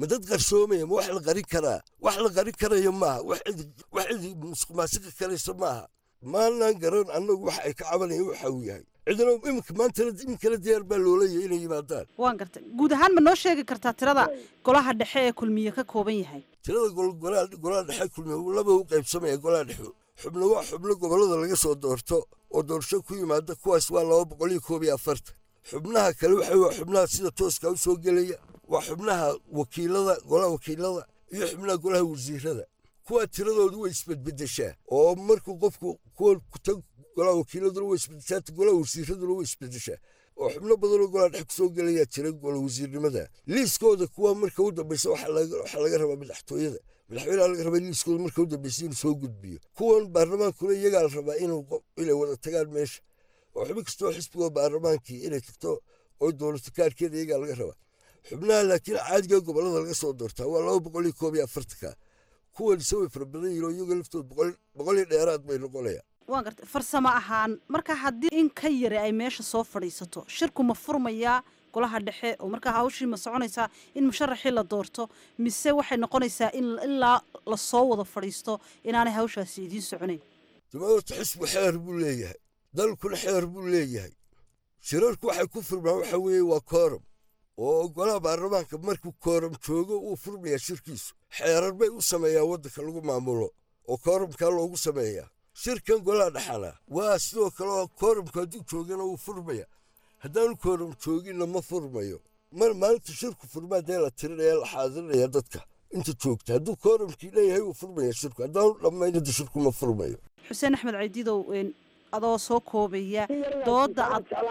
ma dad qarsoomaya ma wax la qarin karaa wax la qarin karayo maaha wax cidi musuqmaasuqi karaysa maaha maanaan garan annagu wax ay ka cabanayaan waxa uu yahay cidna iminka maantana iminkana diyaar baa loolaya inay yimaadaan waan gartay guud ahaan ma noo sheegi kartaa tirada golaha dhexe ee kulmiye ka kooban yahay tirada golaha dhexe kulmiye laba u qaybsamaya golaha dhexe xubno waa xubno gobollada laga soo doorto oo doorasho ku yimaada kuwaas waa laba boqol iyo koob iyo afartan xubnaha kale waxa waa xubnaha sida tooska u soo gelaya waa xubnaha wakiilada golaha wakiilada iyo xubnaha golaha wasiirada kuwa tiradoodu way isbedbedeshaa oo markuu qofku kuwa kuta golaha wakiiladuna way isbedeshaa golaha wasiiraduna way isbedeshaa oo xubno badanoo golaha dhex kusoo gelayaa jira gola wasiirnimada liiskooda kuwa marka u dambeysa waxaa laga rabaa madaxtooyada madaxweyneha laga rabaa liiskooda marka u dambeysa inuu soo gudbiyo kuwan baarlamaankuna iyagaa la rabaa inay wada tagaan meesha oo xubin kastoo xisbigoo baarlamaankii inay tagto oo dowlato kaarkeeda iyagaa laga rabaa xubnaha laakiin caadiga gobollada laga soo doortaa waa laba boqol iyo koob iyo afartanka kuwan ise way fara badan yihin oo iyaga laftood boqol iyo dheeraad bay noqonayaan waan gartay farsamo ahaan marka haddii in ka yari ay meesha soo fadhiisato shirku ma furmayaa golaha dhexe oo markaa hawshii ma soconaysaa in musharaxii la doorto mise waxay noqonaysaa in ilaa lasoo wada fadhiisto inaanay hawshaasi idiin soconayn dabaorta xisbu xeer buu leeyahay dalkuna xeer buu leeyahay shirarku waxay ku furmaan waxa weeye waa kooram oo golaha baarlamaanka markuu kooram joogo uu furmayaa shirkiisu xeerar bay u sameeyaan waddanka lagu maamulo oo kooramkaa loogu sameeyaa shirkan golaha dhexana waa sidoo kale oo kooramku hadduu joogana wuu furmaya haddaanu kooram jooginna ma furmayo mar maalinta shirku furmaa dee la tirinaya la xaadirinayaa dadka inta joogta hadduu kooramkii leeyahay wuu furmaya shirku haddaanu dhammayn hadda shirku ma furmayo xuseen axmed caydidow adoo soo koobaya dooda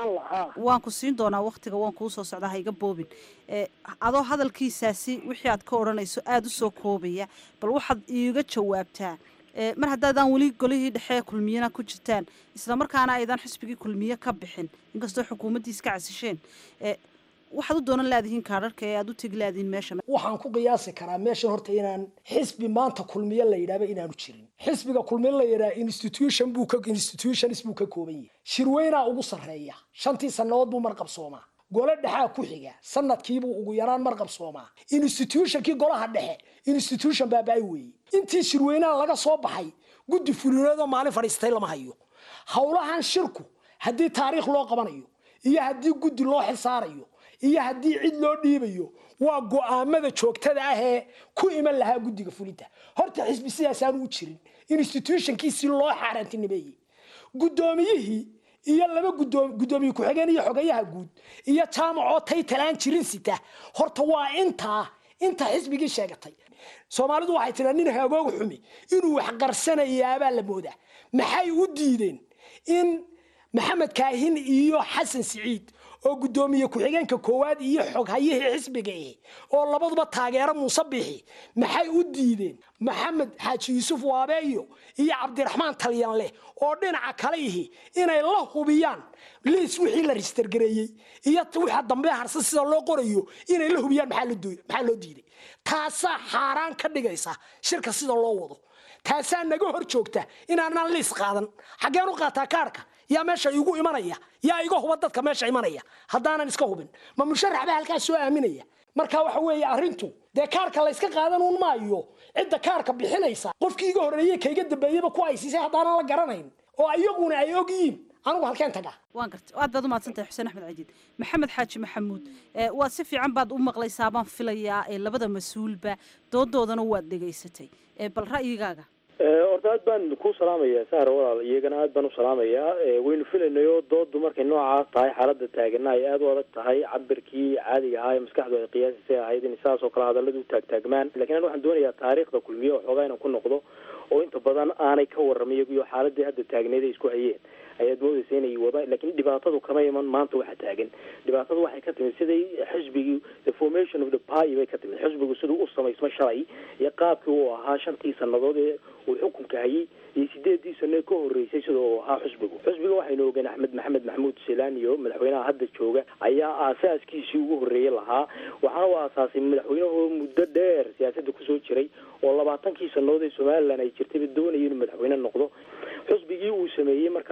waan ku siin doonaa waktiga waan kuu soo socdaa ha iga boobin adoo hadalkiisaasi wixii aad ka odhanayso aada u soo koobaya bal waxaad iiga jawaabtaa mar haddaadaan weli golihii dhexe kulmiyana ku jirtaan islamarkaana aydan xisbigii kulmiye ka bixin inkastoo xukuumaddii iska casisheen waxaad u doonan laadihiin kaadharka ee aad u tegi laadihiin meesha waxaan ku qiyaasi karaa meeshan horta inaan xisbi maanta kulmiye la yidhahba inaanu jirin xisbiga kulmiye la yidhaha institution buu ka institutions buu ka kooban yahay shirweynaa ugu sarreeya shantii sannadood buu marqabsoomaa gole dhexaa ku xiga sanadkiibuu ugu yaraan marqabsoomaa institutionkii golaha dhexe institution baaba-ay weeye intii shirweynaha laga soo baxay guddi fulineedoo maalin fadhiistay lama hayo howlahan shirku haddii taariikh loo qabanayo iyo haddii guddi loo xilsaarayo iyo haddii cid loo dhiibayo waa go'aamada joogtada ah ee ku iman lahaa guddiga fulinta horta xisbi sidaasaanu u jirin institutionkiisii loo xaaraantinimeeyey guddoomiyihii iyo laba guddoomiye ku-xigeen iyo xogayaha guud iyo jaamacoo taytalaan jirin sita horta waa intaa inta xisbigii sheegatay soomaalidu waxay tiraa nin haagoog xumi inuu wax qarsanayaabaa la moodaa maxay u diideen in maxamed kaahin iyo xasan siciid oo guddoomiye ku-xigeenka koowaad iyo xoghayihii xisbiga ihi oo labaduba taageero muuse bixi maxay u diideen maxamed xaaji yuusuf waabeeyo iyo cabdiraxmaan talyanleh oo dhinaca kale ihi inay la hubiyaan liis wixii la registergareeyey iyo waxa dambe harsan sida loo qorayo inay la hubiyaan maxaa loo diiday taasaa xaaraan ka dhigaysa shirka sida loo wado taasaa naga hor joogta inaanaan liis qaadan xaggeen u qaataa kaarhka yaa meesha igu imanaya yaa iga huba dadka meesha imanaya haddaanan iska hubin ma musharax baa halkaas soo aaminaya marka waxa weeye arrintu dee kaarka layska qaadan un maayo cidda kaarka bixinaysa qofkii iga horreeyey kaiga dambeeyeyba ku aysiisay haddaanan la garanayn oo iyaguna ay og yihiin anigu halkeen tagaa waan gartay aad baad umahadsantahay xuseen axmed cajiid maxamed xaaji maxamuud waad si fiican baad u maqlaysaa baan filayaa labada mas-uulba doodoodana waad dhegaysatay bal ra'yigaaga horta aad baan ku salaamayaa sahra walaal iyagana aad baan u salaamayaa waynu filaynayo doodu markay noocaas tahay xaalada taagana ay aada u adag tahay cabirkii caadiga ahaa ee maskaxdu ay qiyaasisay ahayd in sidaas oo kale hadalladu u taagtaagmaan lakin an waxaan doonayaa taariikhda kulmiye oo xoogaa inaan ku noqdo oo inta badan aanay ka warramay iyagiyo xaaladii hadda taagneed ay isku hayeen ayaad moodaysa inay wada lakin dhibaatadu kama iman maanta waxa taagan dhibaatadu waxay ka timid siday xisbigii the formation of the party bay ka timid xisbigu siduu u samaysma shalay iyo qaabkii uu ahaa shantii sanadood ee uu xukunka hayay iyo sideedii sano ka horreysay sida uu ahaa xisbigu xisbiga waxaynu ogeen axmed maxamed maxamuud selaan iyo madaxweynaha hadda jooga ayaa aasaaskiisii ugu horreeyey lahaa waxaana u aasaasay madaxweynahoo muddo dheer siyaasadda kusoo jiray oo labaatankii sanadood ee somalilan ay jirtayba doonaya inuu madaxweyne noqdo xisbigii uu sameeyey markaa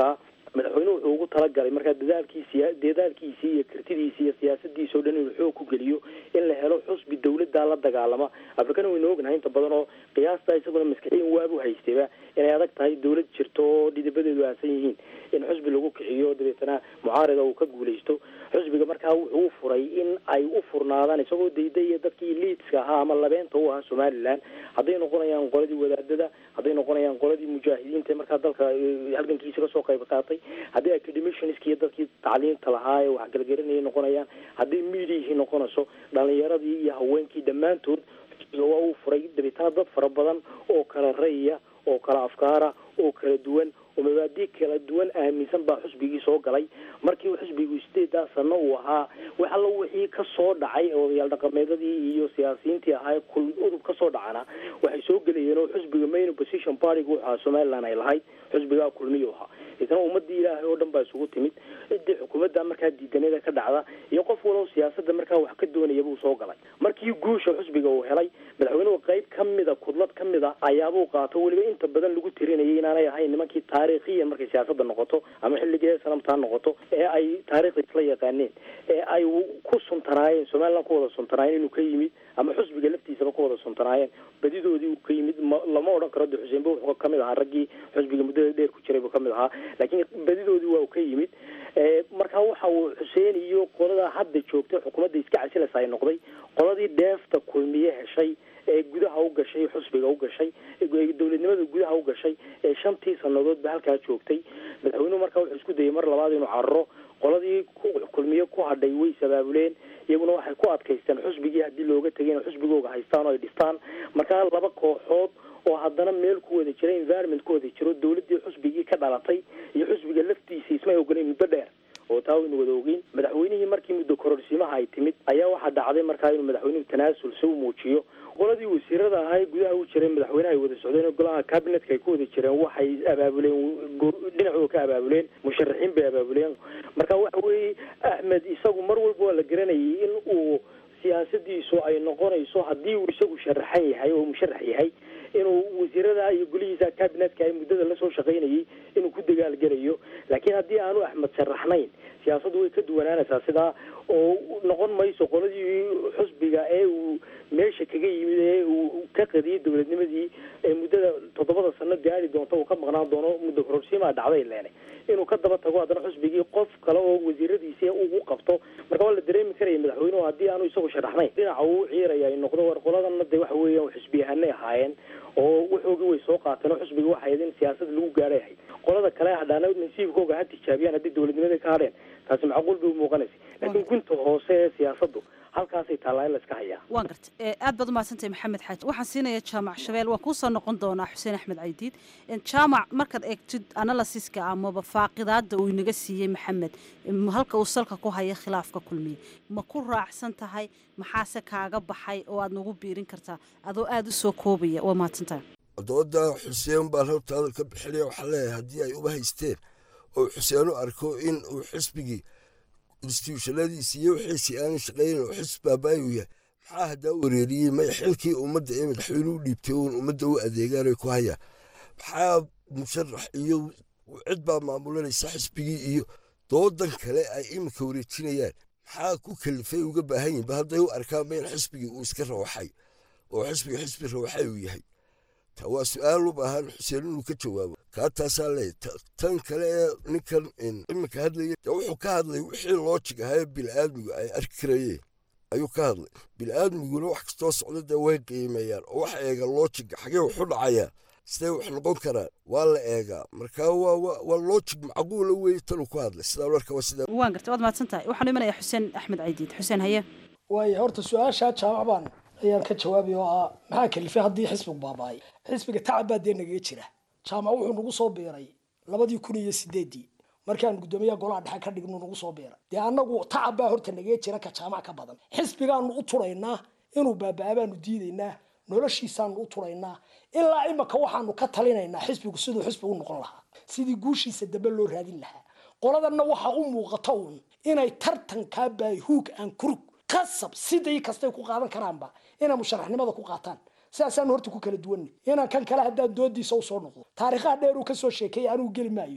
madaxweynuhu wuxuu ugu talagalay markaa dadaalkiisi dadaalkiisii iyo kartidiisii iyo siyaasadiisa o dhan inuu xoog ku geliyo in la helo xusbi dawladda la dagaalama afrikana waynu ognahay inta badan oo qiyaasta isaguna maskaxiyan waabu haystayba inay adag tahay dawlad jirto oo dhidibadeedu aasan yihiin in xusbi lagu kiciyo dabeetana mucaarida uu ka guulaysto xusbiga markaa wuxuu u furay in ay u furnaadaan isagoo daydaya dadkii liidska ahaa ama labeenta u ahaa somalilan hadday noqonayaan qoladii wadaadada hadday noqonayaan qoladii mujaahidiinta markaa dalka halgankiisa kasoo qayb qaatay hadday academiciansk iyo dadkii tacliinta lahaa ee waxgalgarinayay noqonayaan hadday mediahii noqonayso dhalinyaradii iyo haweenkii dhammaantood xusbiga waa uu furay dabeetana dad fara badan oo kala ra'ya oo kala afkaara oo kala duwan oo mabaadi kala duwan aaminsan baa xusbigii soo galay markii xusbigu sideedaa sano uu ahaa wax alla wixii ka soo dhacay odayaal dhaqameedadii iyo siyaasiyiintii ahaa kul udub ka soo dhacana waxay soo gelayeen oo xusbiga main opposition partyga wuxu ahaa somaliland ay lahayd xusbigaa kulmiyu ahaa isna ummadii ilaahay oo dhan baa isugu timid ciddii xukuumadda markaa diidanada ka dhacda iyo qof walow siyaasada markaa wax ka doonaya buu soo galay markii guusha xusbiga uu helay madaxweynuhu qayb ka mida kudlad ka mida ayaabuu qaato weliba inta badan lagu tirinayay inaanay ahayn nimankii taariikhiyan markay siyaasada noqoto ama xilligii sanamtaa noqoto ee ay taariikhda isla yaqaaneen ee ay ku suntanaayeen somaliland ku wada suntanaayeen inuu ka yimid ama xusbiga laftiisaba ku wada suntanaayeen badidoodii uu ka yimid lama odhan karo de xuseenba wuxuu kamid ahaa raggii xusbiga muddada dheer ku jiray buu kamid ahaa laakiin badidoodii waa uu ka yimid marka waxa uu xuseen iyo qolada hadda joogtay xukuumadda iska casilaysa ay noqday qoladii dheefta kulmiye heshay ee gudaha u gashay xusbiga u gashay dowladnimada gudaha u gashay ee shantii sanadoodba halkaa joogtay madaxweynuhu markaa wuxuu isku dayay mar labaad inuu cararo qoladii kulmiye ku hadhay way sabaabuleen iyaguna waxay ku adkaysteen xusbigii haddii looga tegay inay xusbigooga haystaan oo ay dhistaan markaa laba kooxood oo haddana meel ku wada jira environment ku wada jiro dawladdii xusbigii ka dhalatay iyo xusbiga laftiisa ismay ogoleen muddo dheer oo taa waynu wada ogeyn madaxweynihii markii muddo kororsiimaha ay timid ayaa waxaa dhacday markaa inuu madaxweynuhu tanaasul si u muujiyo qoladii wasiirada ahaa ee gudaha u jiray madaxweynaha ay wada socdeen golaha cabinetka ay ku wada jireen waxay abaabuleen dhinacooda ka abaabuleen musharaxiin bay abaabuleen marka waxa weeye axmed isagu mar walba waa la garanayay in uu siyaasadiisu ay noqonayso haddii uu isagu sharaxan yahay oo musharax yahay inuu wasiirada iyo golihiisa cabinetka ay muddada lasoo shaqaynayay inuu ku dagaalgelayo laakiin haddii aanu axmed sharaxnayn siyaasaddu way ka duwanaanaysaa sidaa oo noqon mayso qoladii xusbiga ee uu meesha kaga yimid ee uu ka qadiyay dowladnimadii ee muddada toddobada sano gaari doonta uu ka maqnaan doono muddo kororsiimaa dhacday leene inuu ka daba tago haddana xusbigii qof kale oo wasiiradiisi ugu qabto marka waa la dareemi karaya madaxweynuhu haddii aanu isagu sharaxnayn dhinaca uu ciiraya ay noqdo war qoladana de waxa weeyaan xusbiyahanay ahaayeen oo waxoogii way soo qaateen oo xusbiga waxay ahayd in siyaasada lagu gaadhay ahayd qolada kale hadhaana nasiibkooga ha tijaabiyaan haddii dowladnimada ka hadheen taasi macquul bay umuuqanaysa laakiin gunta hoose ee siyaasaddu halkaasay taallaa in la iska hayaa waan garta aad baad umahadsantahay maxamed xaaji waxaan siinaya jaamac shabeel waan kuusoo noqon doonaa xuseen axmed caydiid jaamac markaad eegtid analysiska amaba faaqidaada uu inaga siiyey maxamed halka uu salka ku haya khilaafka kulmiye ma ku raacsan tahay maxaase kaaga baxay oo aad nagu biirin kartaa adoo aada u soo koobaya waa mahadsantahay dooda xuseen baan hortaada ka bixinaya waxaa leeyahay haddii ay uba haysteen oo xuseen u arko in uu xisbigii instituushanadiisi iyo wixiisii aanu shaqaynin oo xisb baabaayu yahay maxaa haddaa wareeriyey may xilkii ummadda ee madaxweyne u dhiibtay uun ummadda u adeegaanay ku hayaan maxaa musharax iyo cid baa maamulanaysa xisbigii iyo doodan kale ay iminka wareejinayaan maxaa ku kalifay uga baahan yihin ba hadday u arkaan in xisbigii uu iska rawaxay oo xisbiga xisbi rawaxay uu yahay ta waa su-aal u baahan xuseen inuu ka jawaabo kaa taasaa leeya tan kale ee ninkan iminka hadlaya de wuxuu ka hadlay wixii loojig ahaa ee bini'aadmigu ay arki karayeen ayuu ka hadlay bini'aadmiguna wax kastoo socda dee way qiimeeyaan oo wax eega loojiga xagee waxu dhacayaa sidee wax noqon karaan waa la eegaa marka waa loojig macquula weeye tanuu ku hadlay sidaa marka waa sidaa waan garta waad mahadsan tahay waxaan imanaya xuseen axmed caydiid xuseen haye waayo horta su-aashaa jaamac baan ayaan ka jawaabay oo ah maxaa kalifay haddii xisbigu baaba'ay xisbiga tacab baa dee nagaga jira jaamac wuxuu nagu soo biiray labadii kun iyo sideedii markaan guddoomiyaha golaha dhexe ka dhignu nagu soo biiray dee annagu tacab baa horta nagaga jira ka jaamac ka badan xisbigaanu u turaynaa inuu baaba'aa baanu diidaynaa noloshiisaanu u turaynaa ilaa imaka waxaanu ka talinaynaa xisbigu siduu xisbi u noqon lahaa sidii guushiisa dambe loo raadin lahaa qoladanna waxaa u muuqata uun inay tartankaa baahuug aan kurug qasab siday kastay ku qaadan karaanba inay musharaxnimada ku qaataan sidaasaanu horta ku kala duwanay inaan kan kale haddaan doodiisa usoo noqdo taariikhaha dheer uu kasoo sheekeeyay anuu geli maayo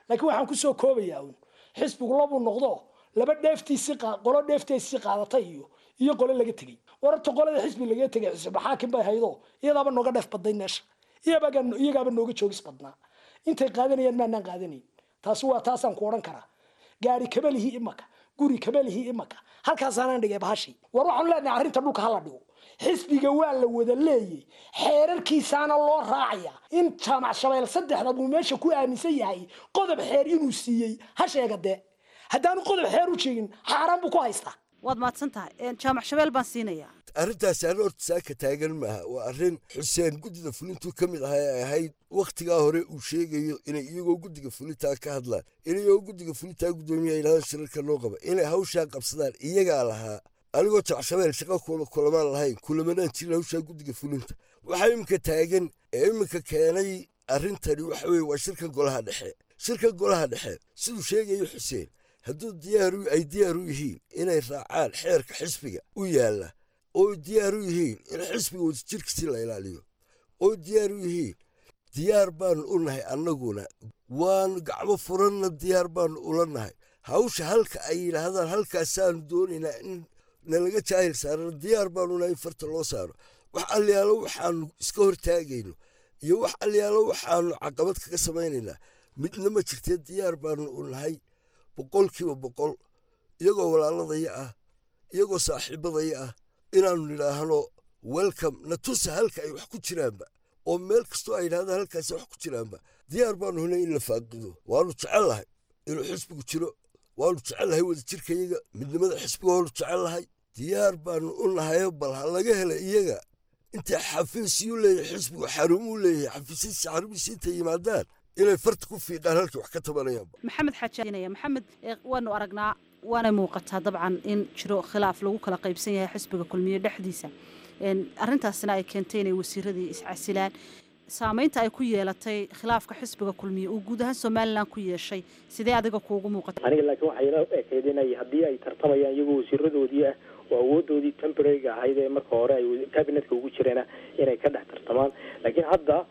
laakiin waxaan kusoo koobayaa un xisbigu labuu noqdo laba dheeftiisi qolo dheefteesii qaadatay iyo iyo qole laga tegey wararta qolada xisbi laga tegay xisbi maxaakim bay haydo iyadaaba nooga dheef badnayd meesha iyagaaba nooga joogis badnaa intay qaadanayaan maanaan qaadanayn taasi waa taasaan ku odhan karaa gaari kabalihii imaka guri kabalihii imaka halkaasaanaan dhigay bahashii war waxaanu leenahay arrinta dhulka hala dhigo xisbiga waa la wada leeyay xeerarkiisaana loo raacaya in jaamac shabeel saddexda buu meesha ku aaminsan yahay qodob xeer inuu siiyey ha sheega dee haddaanu qodob xeer u sheegin xaaraan buu ku haystaa waad mahadsan tahay jaamac shabeel baan siinayaa arrintaasi arrin horta saaka taagan maaha waa arrin xuseen guddida fulintuu ka mid ahaa ee ahayd wakhtigaa hore uu sheegayo inay iyagoo guddiga fulintaa ka hadlaan inayagoo guddiga fulintaa guddoomiya yidhahda shirarka noo qaba inay hawshaa qabsadaan iyagaa lahaa anigoo jacshabeel shaqa kulamaan lahayn kulamanaan jirin hawshaa guddiga fulinta waxaa iminka taagan ee iminka keenay arrintani waxa weye waa shirkan golaha dhexe shirkan golaha dhexe siduu sheegayo xuseen hadduu diyaaru ay diyaar u yihiin inay raacaan xeerka xisbiga u yaalla oo diyaar u yihiin in xisbiga wadajirkiisi la ilaaliyo oo diyaar u yihiin diyaar baanu u nahay annaguna waanu gacmo furanna diyaar baanu ula nahay hawsha halka ay yidhaahdaan halkaasaanu doonaynaa in nalaga jaahil saarano diyaar baanu nahay in farta loo saaro wax alyaalo waxaanu iska hortaagayno iyo wax alyaalo waxaanu caqabad kaga samaynaynaa midna ma jirtee diyaar baanu u nahay boqolkiiba boqol iyagoo walaaladaya ah iyagoo saaxiibadaya ah inaannu nidhaahno welcome na tusa halka ay wax ku jiraanba oo meel kastoo ay yidhahdaan halkaasi wax ku jiraanba diyaar baanu hunay in la faaqido waanu jecellahay inuu xisbigu jiro waanu jecellahay wadajirkayaga midnimada xisbiga waanu jecellahay diyaar baanu u nahayo bal ha laga hela iyaga intay xafiisyuu leeyahay xisbigu xarumuu leeyahay xafiisyadiisa xarumihiisa intay yimaadaan inay farta ku fiiqaan halkii wax ka tabanayaanba maxamed xaajaanaya maxamed waanu aragnaa waanay muuqataa dabcan in jiro khilaaf lagu kala qaybsan yahay xisbiga kulmiye dhexdiisa arrintaasina ay keentay inay wasiiradii iscasilaan saamaynta ay ku yeelatay khilaafka xisbiga kulmiye uu guud ahaan somalilan ku yeeshay sidee adiga kuugu muuqata aniga laakiin waxay ila ekayd inay haddii ay tartamayaan iyagoo wasiiradoodii ah oo awoodoodii temporariga ahayd ee marka hore ay cabinetka ugu jireena inay ka dhex tartamaan laakiin hadda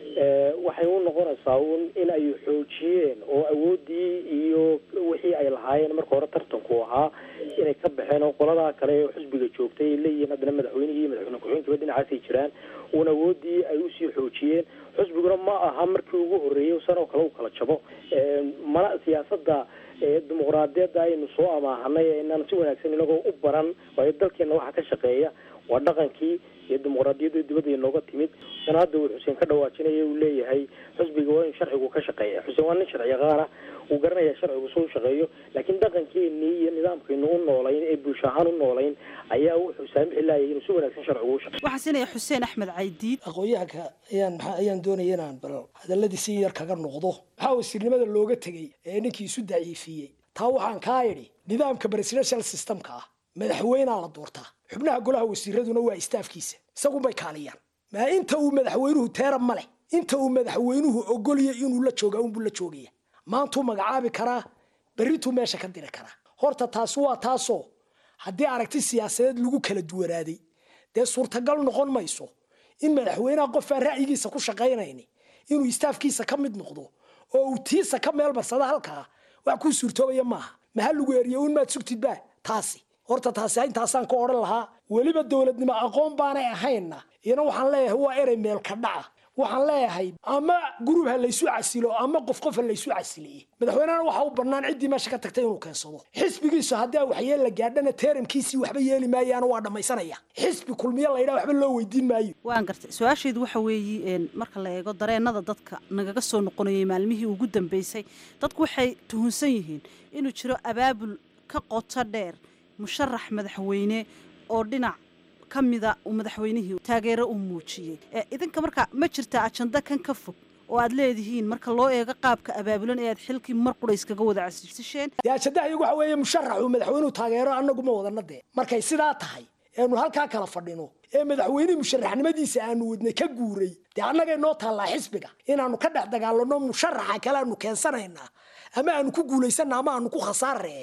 waxay u noqonaysaa un in ay xoojiyeen oo awoodii iyo wixii ay lahaayeen marka hore tartanku ahaa inay ka baxeen oo qoladaa kale ee xisbiga joogtay ay leeyihiin haddana madaxweynihii iyo madaxweyne ku-xigeenkiiba dhinacaasay jiraan uun awoodii ay usii xoojiyeen xisbiguna ma aha markii ugu horreeyay san oo kale u kala jabo mana siyaasadda dimuqraadiyadda aynu soo amaahanay ee inaan si wanaagsan inagoo u baran waayo dalkeena waxa ka shaqeeya waa dhaqankii iyo dimuqraadiyadda dibadda inooga timid sana hadda uu xuseen ka dhawaajinaya uu leeyahay xisbiga waa in sharcigu ka shaqeeya xuseen waa nin sharci yaqaana uu garanaya sharcigu suu shaqeeyo laakiin dhaqankeenii iyo nidaamkaynu u noolayn ee bulsho ahaan u noolayn ayaa wuxuu saamixi laayay inuu si wanaagsan sharcigu u shaqeeyo waxaan siinaya xuseen axmed caydiid aqoon-yahanka ayaan maxaa ayaan doonaya inaan bal hadalladii si yar kaga noqdo maxaa wasiirnimada looga tegey ee ninkii isu daciifiyey taa waxaan kaa idhi nidaamka presidential systemka ah madaxweynaa la doortaa xubnaha golaha wasiiraduna waa istaafkiisa isagunbay kaaliyaan maa inta uu madaxweynuhu teera ma leh inta uu madaxweynuhu ogolya inuu la jooga unbuu la joogaya maantuu magacaabi karaa berrituu meesha ka diri karaa horta taasi waa taasoo haddii aragti siyaasadeed lagu kala duwanaaday dee suurtagal noqon mayso in madaxweynaha qofaan ra'yigiisa ku shaqaynayni inuu istaafkiisa ka mid noqdo oo uu tiisa ka meel marsada halkaa wax kuu suurtoobaya maaha maha lagu eriyo un maad sugtidba taasi horta taasi intaasaan ka odhan lahaa weliba dowladnimo aqoon baanay ahaynna iyana waxaan leeyahay waa erey meelka dhaca waxaan leeyahay ama gurub ha laysu casilo ama qof qof ha laysu casiliye madaxweynehana waxa u bannaan ciddii meesha ka tagtay inuu keensado xisbigiisu haddii waxyeel la gaadhana teeramkiisii waxba yeeli maayaana waa dhammaysanaya xisbi kulmiye laydhaa waxba loo weydiin maayo waan gartay su-aashaydu waxa weeye marka la eego dareennada dadka nagaga soo noqonayay maalmihii ugu dambeysay dadku waxay tuhunsan yihiin inuu jiro abaabul ka qoto dheer musharax madaxweyne oo dhinac ka mida uu madaxweynihii taageero u muujiyey idinka marka ma jirta ajanda kan ka fog oo aad leedihiin marka loo eego qaabka abaabulan ee aad xilkii mar qura iskaga wada casisheen dee ajandaha iyagu waxa weeye musharaxu madaxweynuhu taageero annagu ma wadana dee markay sidaa tahay eenu halkaa kala fadhino ee madaxweynihii musharaxnimadiisa aanu wadnay ka guuray dee annagay noo taallaa xisbiga inaanu ka dhex dagaalano musharaxa kale aanu keensanaynaa ama aanu ku guulaysana ama aanu ku khasaaree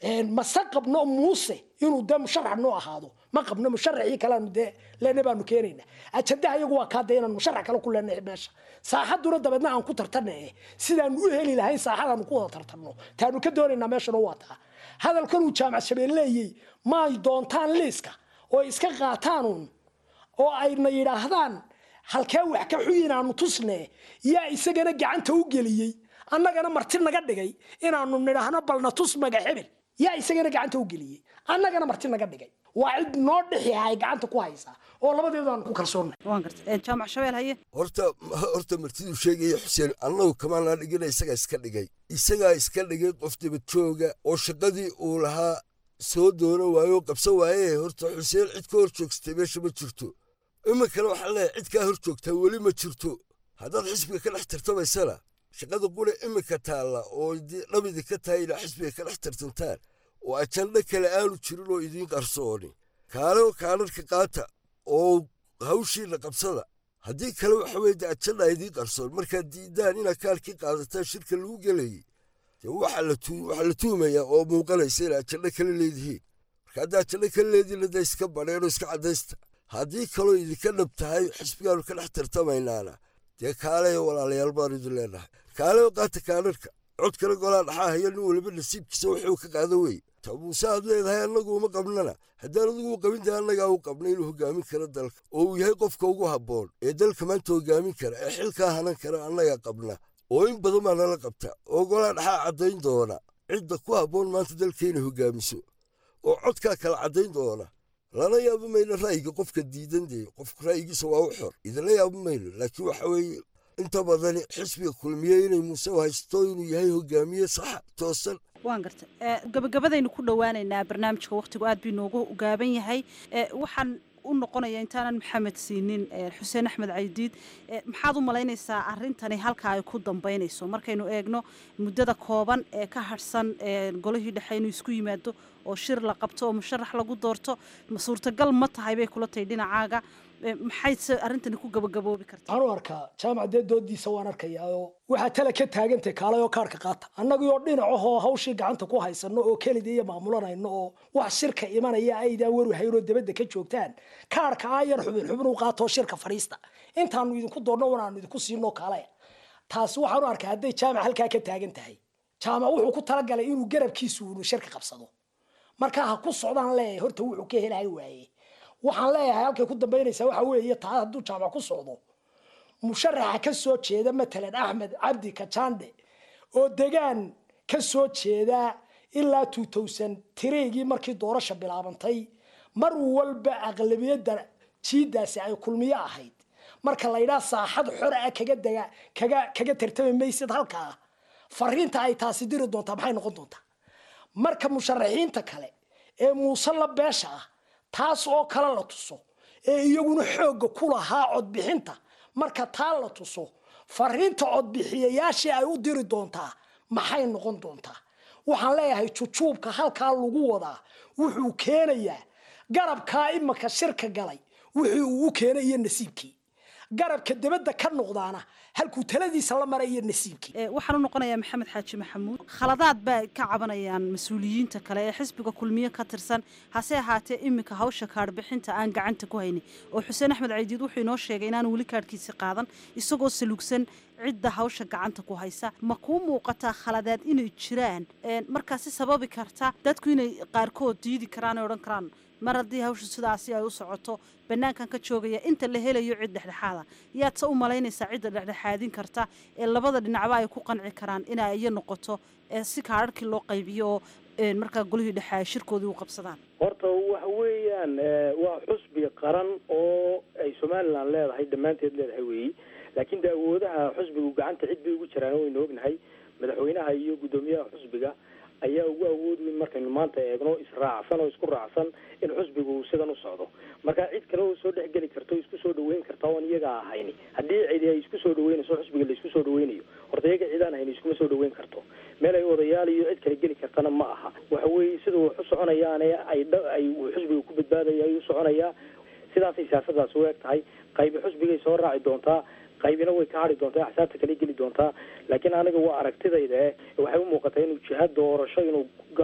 mase qabno muuse inuu dee musharax noo ahaado ma qabno musharaxii kaleanu dee leena baanu keenayna ajandaha iyagu waa kaa dee inaan musharax kale ku leenahay meesha saaxaduna dabeedna aan ku tartana eh sidaanu u heli lahayn saaxadaanu ku wada tartanno taanu ka doonaynaa meeshana waa taa hadalkanuu jaamac shabeelleeyey maay doontaan liiska oo iska qaataanuun oo ayna yidhaahdaan halkee wax ka xuyin aanu tusne yaa isagana gacanta u geliyey annagana marti naga dhigay inaanu nidhaahno balna tus maga hebel yaa isagana gacanta u geliyey annagana marti naga dhigay waa cid noo dhixi hay gacanta ku haysaa oo labadeedu aanu ku kalsoonnay waan gartay jaamac shabeel haye horta horta martiduu sheegaya xuseen annagu kamaanaa dhigina isagaa iska dhigay isagaa iska dhigay qof dibad jooga oo shaqadii uu lahaa soo doono waayo oo qabsan waaye horta xuseen cid ka hor joogsatay meesha ma jirto iminkana waxaa leeyahay cid kaa hor joogtaa weli ma jirto haddaad xisbiga ka dhex tartamaysana shaqada qura iminka taalla oo dhabidi ka tahay inaa xisbiga ka dhex tartantaan oo ajandho kale aanu jirin oo idiin qarsooni kaalo kaanarka qaata oo hawshiina qabsada haddii kale waxa weye de ajandha idiin qarsoon markaad diidaan inaad kaalkii qaadataan shirka lagu gelayay dee waxaa la tuumayaa oo muuqanaysa inaa ajandho kale leedihiin marka haddaa ajandho kale leedihiin da iska badheenoo iska caddaysta haddii kaloo idinka dhab tahay xisbigaanu ka dhex tartamaynaana dee kaaleyo walaalayaal baanu idin leenahay kaaleyo qaata kaanarka codkana golaa dhaxaa haya nin waliba nasiibkiisa wuxuu ka qaada weye ta muuse aad leedahay annagu uma qabnana haddaan adigu u qabin dee annagaa u qabna inuu hogaamin karo dalka oo uu yahay qofka ugu habboon ee dalka maanta hogaamin kara ee xilkaa hanan kara annagaa qabna oo in badan baa nala qabta oo golaa dhaxaa caddayn doona cidda ku habboon maanta dalka inay hogaamiso oo codkaa kala caddayn doona lana yaabo mayno ra'yiga qofka diidan dee qofka ra'yigiisa waa u xor idinla yaabo mayno laakiin waxa weeye inta badani xisbiga kulmiye inay muuse haysto inuu yahay hogaamiye saxa toosan waan garta gabagabadaynu ku dhowaanaynaa barnaamijka wakhtigu aad bii noogu gaaban yahay waxaan u noqonaya intaanan maxamed siinin xuseen axmed caydiid maxaad u malaynaysaa arintani halka ay ku dambeynayso markaynu eegno muddada kooban ee ka harhsan golihii dhexe inuu isku yimaado oo shir la qabto oo musharax lagu doorto suurtagal ma tahay bay kula tahay dhinacaaga maxayse arrintani ku gabagaboobi kartaa waxaan u arkaa jaamac dee doodiisa waan arkayaa oo waxaa tala ka taagantay kaalayoo kaarhka qaata annagii oo dhinacahoo hawshii gacanta ku haysano oo kelida iyo maamulanayno oo wax shirka imanaya aydaa waru haynoo dabadda ka joogtaan kaarhka ayar xubin xubin u qaatoo shirka fadhiista intaanu idinku doonno wanaanu idinku siinoo kaalaya taasi waxaan u arkaa hadday jaamac halkaa ka taagan tahay jaamac wuxuu ku talagalay inuu garabkiisu unu shirka qabsado markaa ha ku socdaan leeyahay horta wuxuu ka helahay waaye waxaan leeyahay halkay ku dambaynaysaa waxa weeye taa hadduu jaamac ku socdo musharaxa ka soo jeeda matalan axmed cabdi kajande oo degaan ka soo jeeda ilaa two thousand tireygii markii doorasha bilaabantay mar walba aqlabiyadda jiidaasi ay kulmiyo ahayd marka la yidhaha saaxad xor ah kaga dega kaga kaga tartami maysid halkaa fariinta ay taasi diri doontaa maxay noqon doontaa marka musharaxiinta kale ee muuse la beesha ah taas oo kale la tuso ee iyaguna xoogga ku lahaa codbixinta marka taa la tuso fariinta codbixiyayaashii ay u diri doontaa maxay noqon doontaa waxaan leeyahay jujuubka halkaa lagu wadaa wuxuu keenayaa garabkaa imaka shirka galay wixii uu u keenay iyo nasiibkii garabka debadda ka noqdaana halkuu taladiisa la maray iyo nasiibkii waxaan u noqonayaa maxamed xaaji maxamuud khaladaad baa ka cabanayaan mas-uuliyiinta kale ee xisbiga kulmiye ka tirsan hase ahaatee iminka hawsha kaadhbixinta aan gacanta ku haynin oo xuseen axmed caydiid wuxuu inoo sheegay inaanu weli kaadhkiisi qaadan isagoo salugsan cidda hawsha gacanta ku haysa ma kuu muuqataa khaladaad inay jiraan markaasi sababi karta dadku inay qaarkood diidi karaan ee odhan karaan mar haddii hawsha sidaasi ay u socoto bannaankan ka joogaya inta la helayo cid dhexdhexaada yaad se u malaynaysaa cidda dhexdhexaadin karta ee labada dhinacba ay ku qanci karaan inay iyo noqoto si kaadharhkii loo qaybiyo oo markaa golihii dhexe ay shirkoodii u qabsadaan horta waxa weeyaan waa xusbi qaran oo ay somalilan leedahay dhammaanteed leedahay weeyi laakiin de awoodaha xusbigu gacanta cid bay ugu jiraan waynu ognahay madaxweynaha iyo guddoomiyaha xusbiga ayaa ugu awood weyn markaynu maanta eegno israacsan oo isku raacsan in xusbigu sidan u socdo marka cid kale oo soo dhexgeli karta o isku soo dhaweyn karta oon iyaga ahayn haddii cidi ay isku soo dhaweynayso xusbiga la isku soo dhaweynayo horta iyaga cidaan hayn iskuma soo dhaweyn karto meel ay odayaal iyo cid kale geli kartana ma aha waxa weeye sida wax u soconayaane ay ay xusbiga ku badbaadaya ay u soconayaa sidaasay siyaasadaas u eg tahay qaybi xusbigay soo raaci doontaa qaybina way ka hadhi doontaa axsaabta kale geli doontaa laakiin aniga waa aragtidayda eh waxay u muuqataa inuu jiha doorasho inuu galo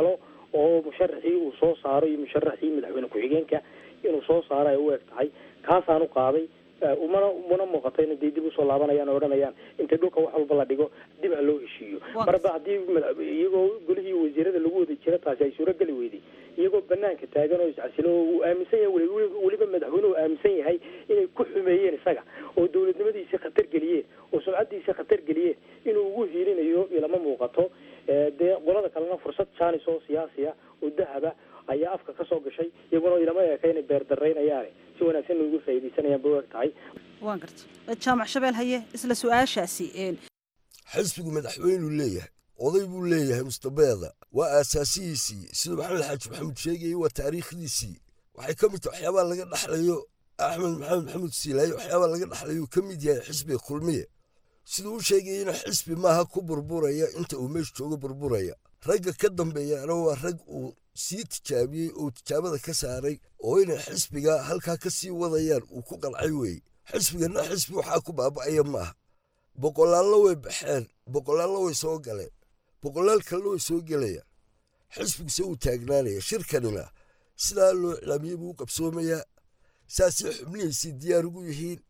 oo musharaxii uu soo saaro iyo musharaxii madaxweyne ku-xigeenka inuu soo saaro ay u eg tahay kaasaan u qaaday umana umana muuqato in day dib usoo laabanayaan oo odhanayaan inta dhulka wax walba la dhigo dib ha loo heshiiyo marba haddii iyagoo golihii wasiirada lagu wada jira taasi ay suurogeli weyday iyagoo banaanka taagan oo iscasilo oo uu aaminsan yahay weliba madaxweynuhu aaminsan yahay inay ku xumeeyeen isaga oo dowladnimadiisii khatar geliyeen oo sumcadiisii khatar geliyeen inuu ugu hiilinayo ilama muuqato dee qolada kalena fursad jaanis oo siyaasiya oo dahaba ayaa afka ka soo gashay iyaguna ilama eeka inay beerdaraynayaane si wanaagsan ugu faa'iidaysanayaan bay u eg tahay waan garta jaamac shabeel haye isla su-aashaasi xisbigu madaxweynuu leeyahay oday buu leeyahay mustabeeda waa aasaasihiisii siduu maxamed xaaji maxamuud sheegayay waa taariikhdiisii waxay ka mid tahay waxyaabaa laga dhaxlayo axmed maxamed maxamuud siilaaye waxyaabaa laga dhaxlayo ka mid yahay xisbiga kulmiye siduu u sheegayeyna xisbi maaha ku burburaya inta uu meesha joogo burburaya ragga ka dambeeyaana waa rag uu sii tijaabiyey oo tijaabada ka saaray oo inay xisbiga halkaa ka sii wadayaan uu ku qalcay weeye xisbigana xisbi waxaa ku baaba'aya maaha boqolaallo way baxeen boqolaallo way soo galeen boqolaal kalena way soo gelayaan xisbiguse uu taagnaanaya shirkanina sidaa loo iclaamiyey buu u qabsoomayaa saasay xubnihiisii diyaar ugu yihiin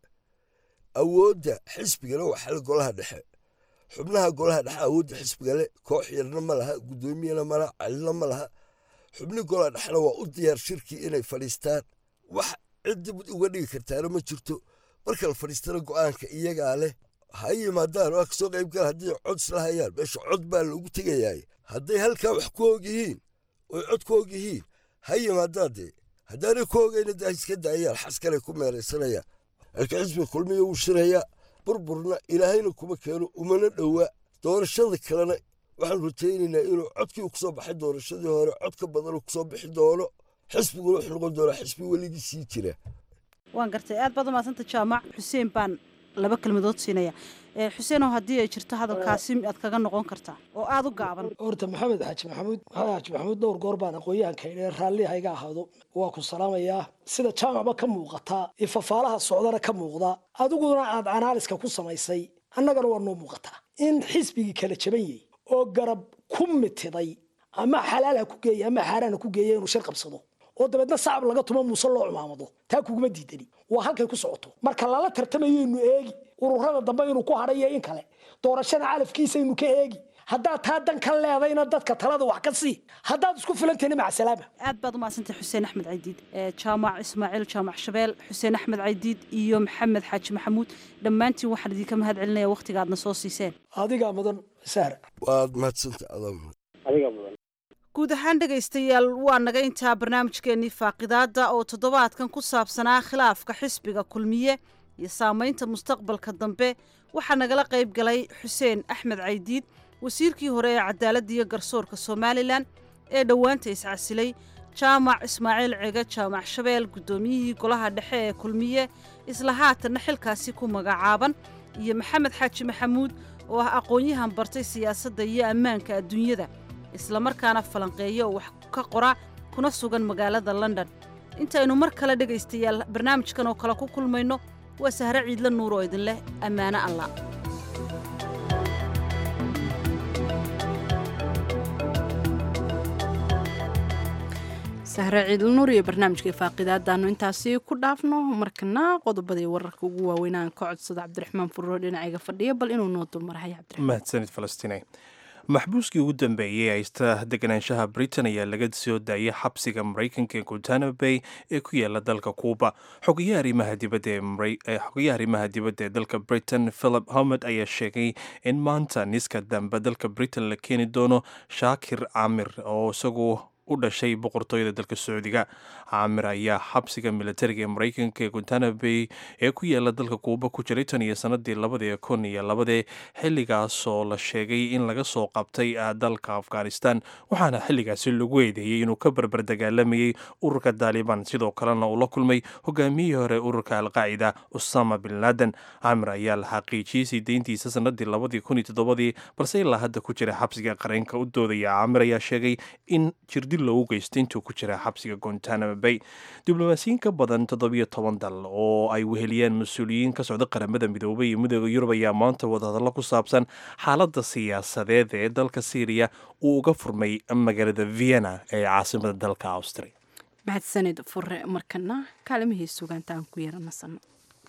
awoodda xisbigana waa xal golaha dhexe xubnaha golaha dhexe awoodda xisbiga le koox yarna ma laha guddoomiyana ma laha calina ma laha xubni golaha dhexena waa u diyaar shirkii inay fadhiistaan wax cid dib uga dhigi kartaana ma jirto marka la fadhiistana go'aanka iyagaa leh ha yimaadaan waa kasoo qaybgal haddii cod isla hayaan meesha cod baa loogu tegayaay hadday halkaa wax ku og yihiin oy cod ku og yihiin ha yimaadaan dee haddaanay ku ogayna daa iska daayaan xaskanay ku meeraysanayaan laakiin xisbiga kulmiya wuu shirayaa burburna ilaahayna kuma keeno umana dhowa doorashada kalena waxaan rajaynaynaa inuu codkii uu kusoo baxay doorashadii hore cod ka badanuu kusoo bixi doono xisbiguna wuxuu noqon doonaa xisbi weligii sii jira waan gartay aad baad umahadsanta jaamac xuseen baan laba kelmadood siinaya xuseenoo haddii ay jirto hadalkaasi aad kaga noqon kartaa oo aada u gaaban horta maxamed xaaji maxamuud maxamed xaaji maxamuud dhowr goor baan aqoonyahanka idhe raalli hayga ahaado waa ku salaamayaa sida jaamacba ka muuqataa iyo fafaalaha socdana ka muuqda adiguna aad anaaliska ku samaysay annagana waa noo muuqataa in xisbigii kala jaban yahay oo garab ku mitiday ama xalaal ha ku geeya ama xaaraan ha ku geeya inuu shir qabsado oo dabeedna sacab laga tumo muuse loo cumaamado taa kuguma diidani waa halkay ku socoto marka lala tartamayaynu eegi ururada dambe inuu ku hadhayo in kale doorashada calafkiisaynu ka eegi haddaad taa dan ka leedayna dadka talada wax ka sii haddaad isku filantahna macasalaama aad baad umahadsantay xuseen axmed caydiid jaamac ismaaciil jaamac shabeel xuseen axmed caydiid iyo maxamed xaaji maxamuud dhammaantiin waxaan idinka mahad celinaya wakhtiga aadna soo siiseen adigaa mudan sahra waad mahadsanta adaa adigaa mudan guud ahaan dhegaystayaal waa naga intaa barnaamijkeennii faaqidaadda oo toddobaadkan ku saabsanaa khilaafka xisbiga kulmiye iyo saamaynta mustaqbalka dambe waxaa nagala qayb galay xuseen axmed caydiid wasiirkii hore ee cadaaladda iyo garsoorka somalilan ee dhowaanta iscasilay jaamac ismaaciil cege jaamac shabeel guddoomiyihii golaha dhexe ee kulmiye isla haatanna xilkaasi ku magacaaban iyo maxamed xaaji maxamuud oo ah aqoon-yahan bartay siyaasadda iyo ammaanka adduunyada islamarkaana falanqeeya oo wax ka qora kuna sugan magaalada london intaynu mar kale dhegaystayaal barnaamijkan oo kale ku kulmayno waa sahre ciidla nuur oo idin leh ammaano allah sahre ciidla nuur iyo barnaamijkai faaqidaadaanu intaasi ku dhaafno markana qodobadii wararka ugu waaweynaan ka codsada cabdiraxmaan furro dhinacayga fadhiya bal inuu noo dulmarahay cabdiraxmaan mahadsanid falastiin maxbuuskii ugu dambeeyey haysta deganaanshaha britain ayaa laga soo daayay xabsiga maraykanka ee guntano bay ee ku yaala dalka kuuba xogayaha arrimaha dibadda ee dalka britain philip homed ayaa sheegay in maanta niska dambe dalka britain la keeni doono shaakir camir oo isagu u dhashay boqortooyada dalka sacuudiga caamir ayaa xabsiga militariga ee maraykanka ee guntana bay ee ku yaala dalka kuuba ku jiray tan iyo sanadii labadii kun iyo labadee xilligaasoo la sheegay in laga soo qabtay dalka afghanistan waxaana xilligaasi lagu eedeeyey inuu ka barbar dagaalamayey ururka daalibaan sidoo kalena uu la kulmay hogaamiyihii hore ururka alqaacida usama bin laden caamir ayaa la xaqiijiyey sii deyntiisa sanadii labadii kun iyo toddobadii balse ilaa hadda ku jira xabsiga qareenka u doodaya caamir ayaa sheegay in jirdil jirdil loogu geystay intuu ku jira xabsiga gontanamo bay diblomaasiyiin ka badan toddobiyo toban dal oo ay weheliyeen mas-uuliyiin ka socda qaramada midoobay iyo midooda yurub ayaa maanta wadahadallo ku saabsan xaaladda siyaasadeed ee dalka syriya uu uga furmay magaalada vienna ee caasimada dalka austria mahadsanid fure markana kaalimihii sugaanta aan ku yara nasano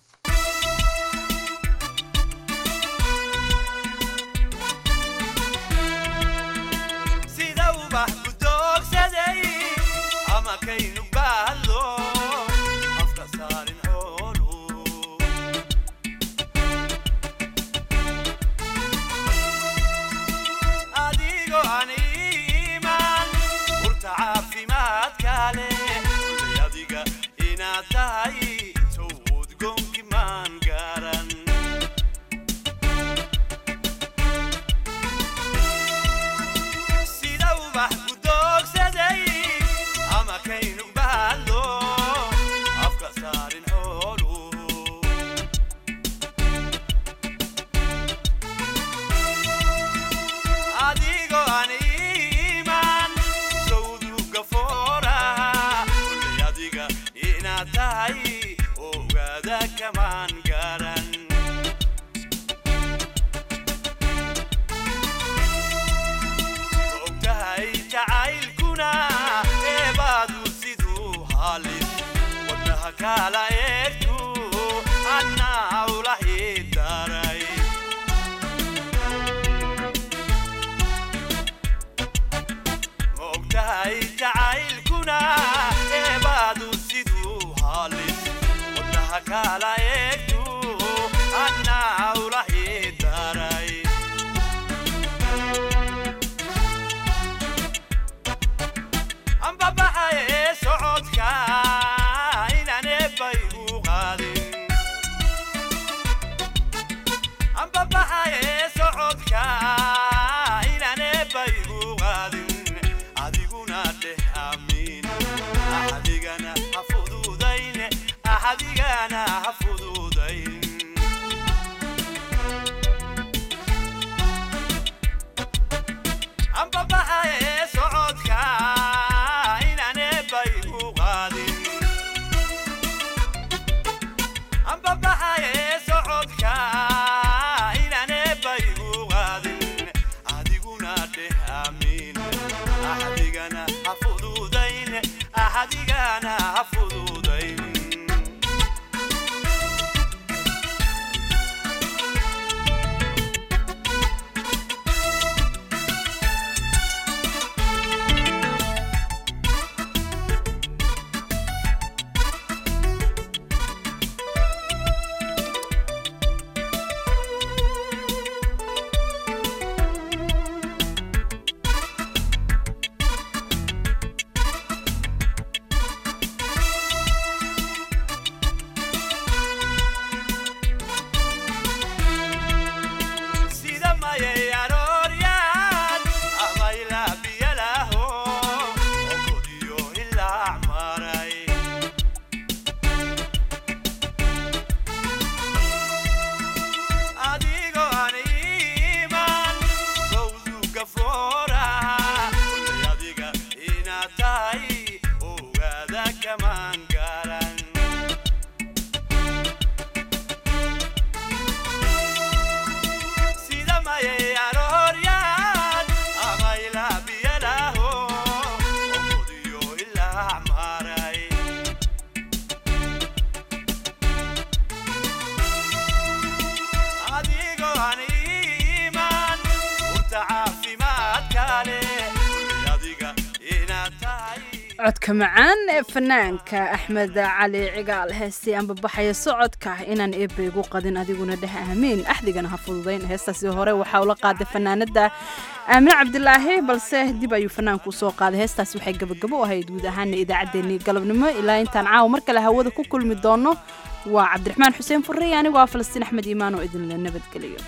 codka macaan ee fanaanka axmed cali cigaal heestii anbabaxaya socodka inaan eebba igu qadin adiguna dheh aamiin axdigana ha fududayn heestaasi hore waxaa ula qaaday fanaanada aamine cabdilaahi balse dib ayuu fanaanku usoo qaaday heestaasi waxay gabagabo u ahayd guud ahaana idaacaddeenii galabnimo ilaa intaan caawa mar kale hawada ku kulmi doono waa cabdiraxmaan xuseen furrey anigoo ah falastiin axmed iimaan oo idinla nabadgeliyo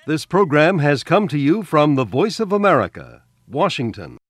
This program has come to you from the Voice of America, Washington.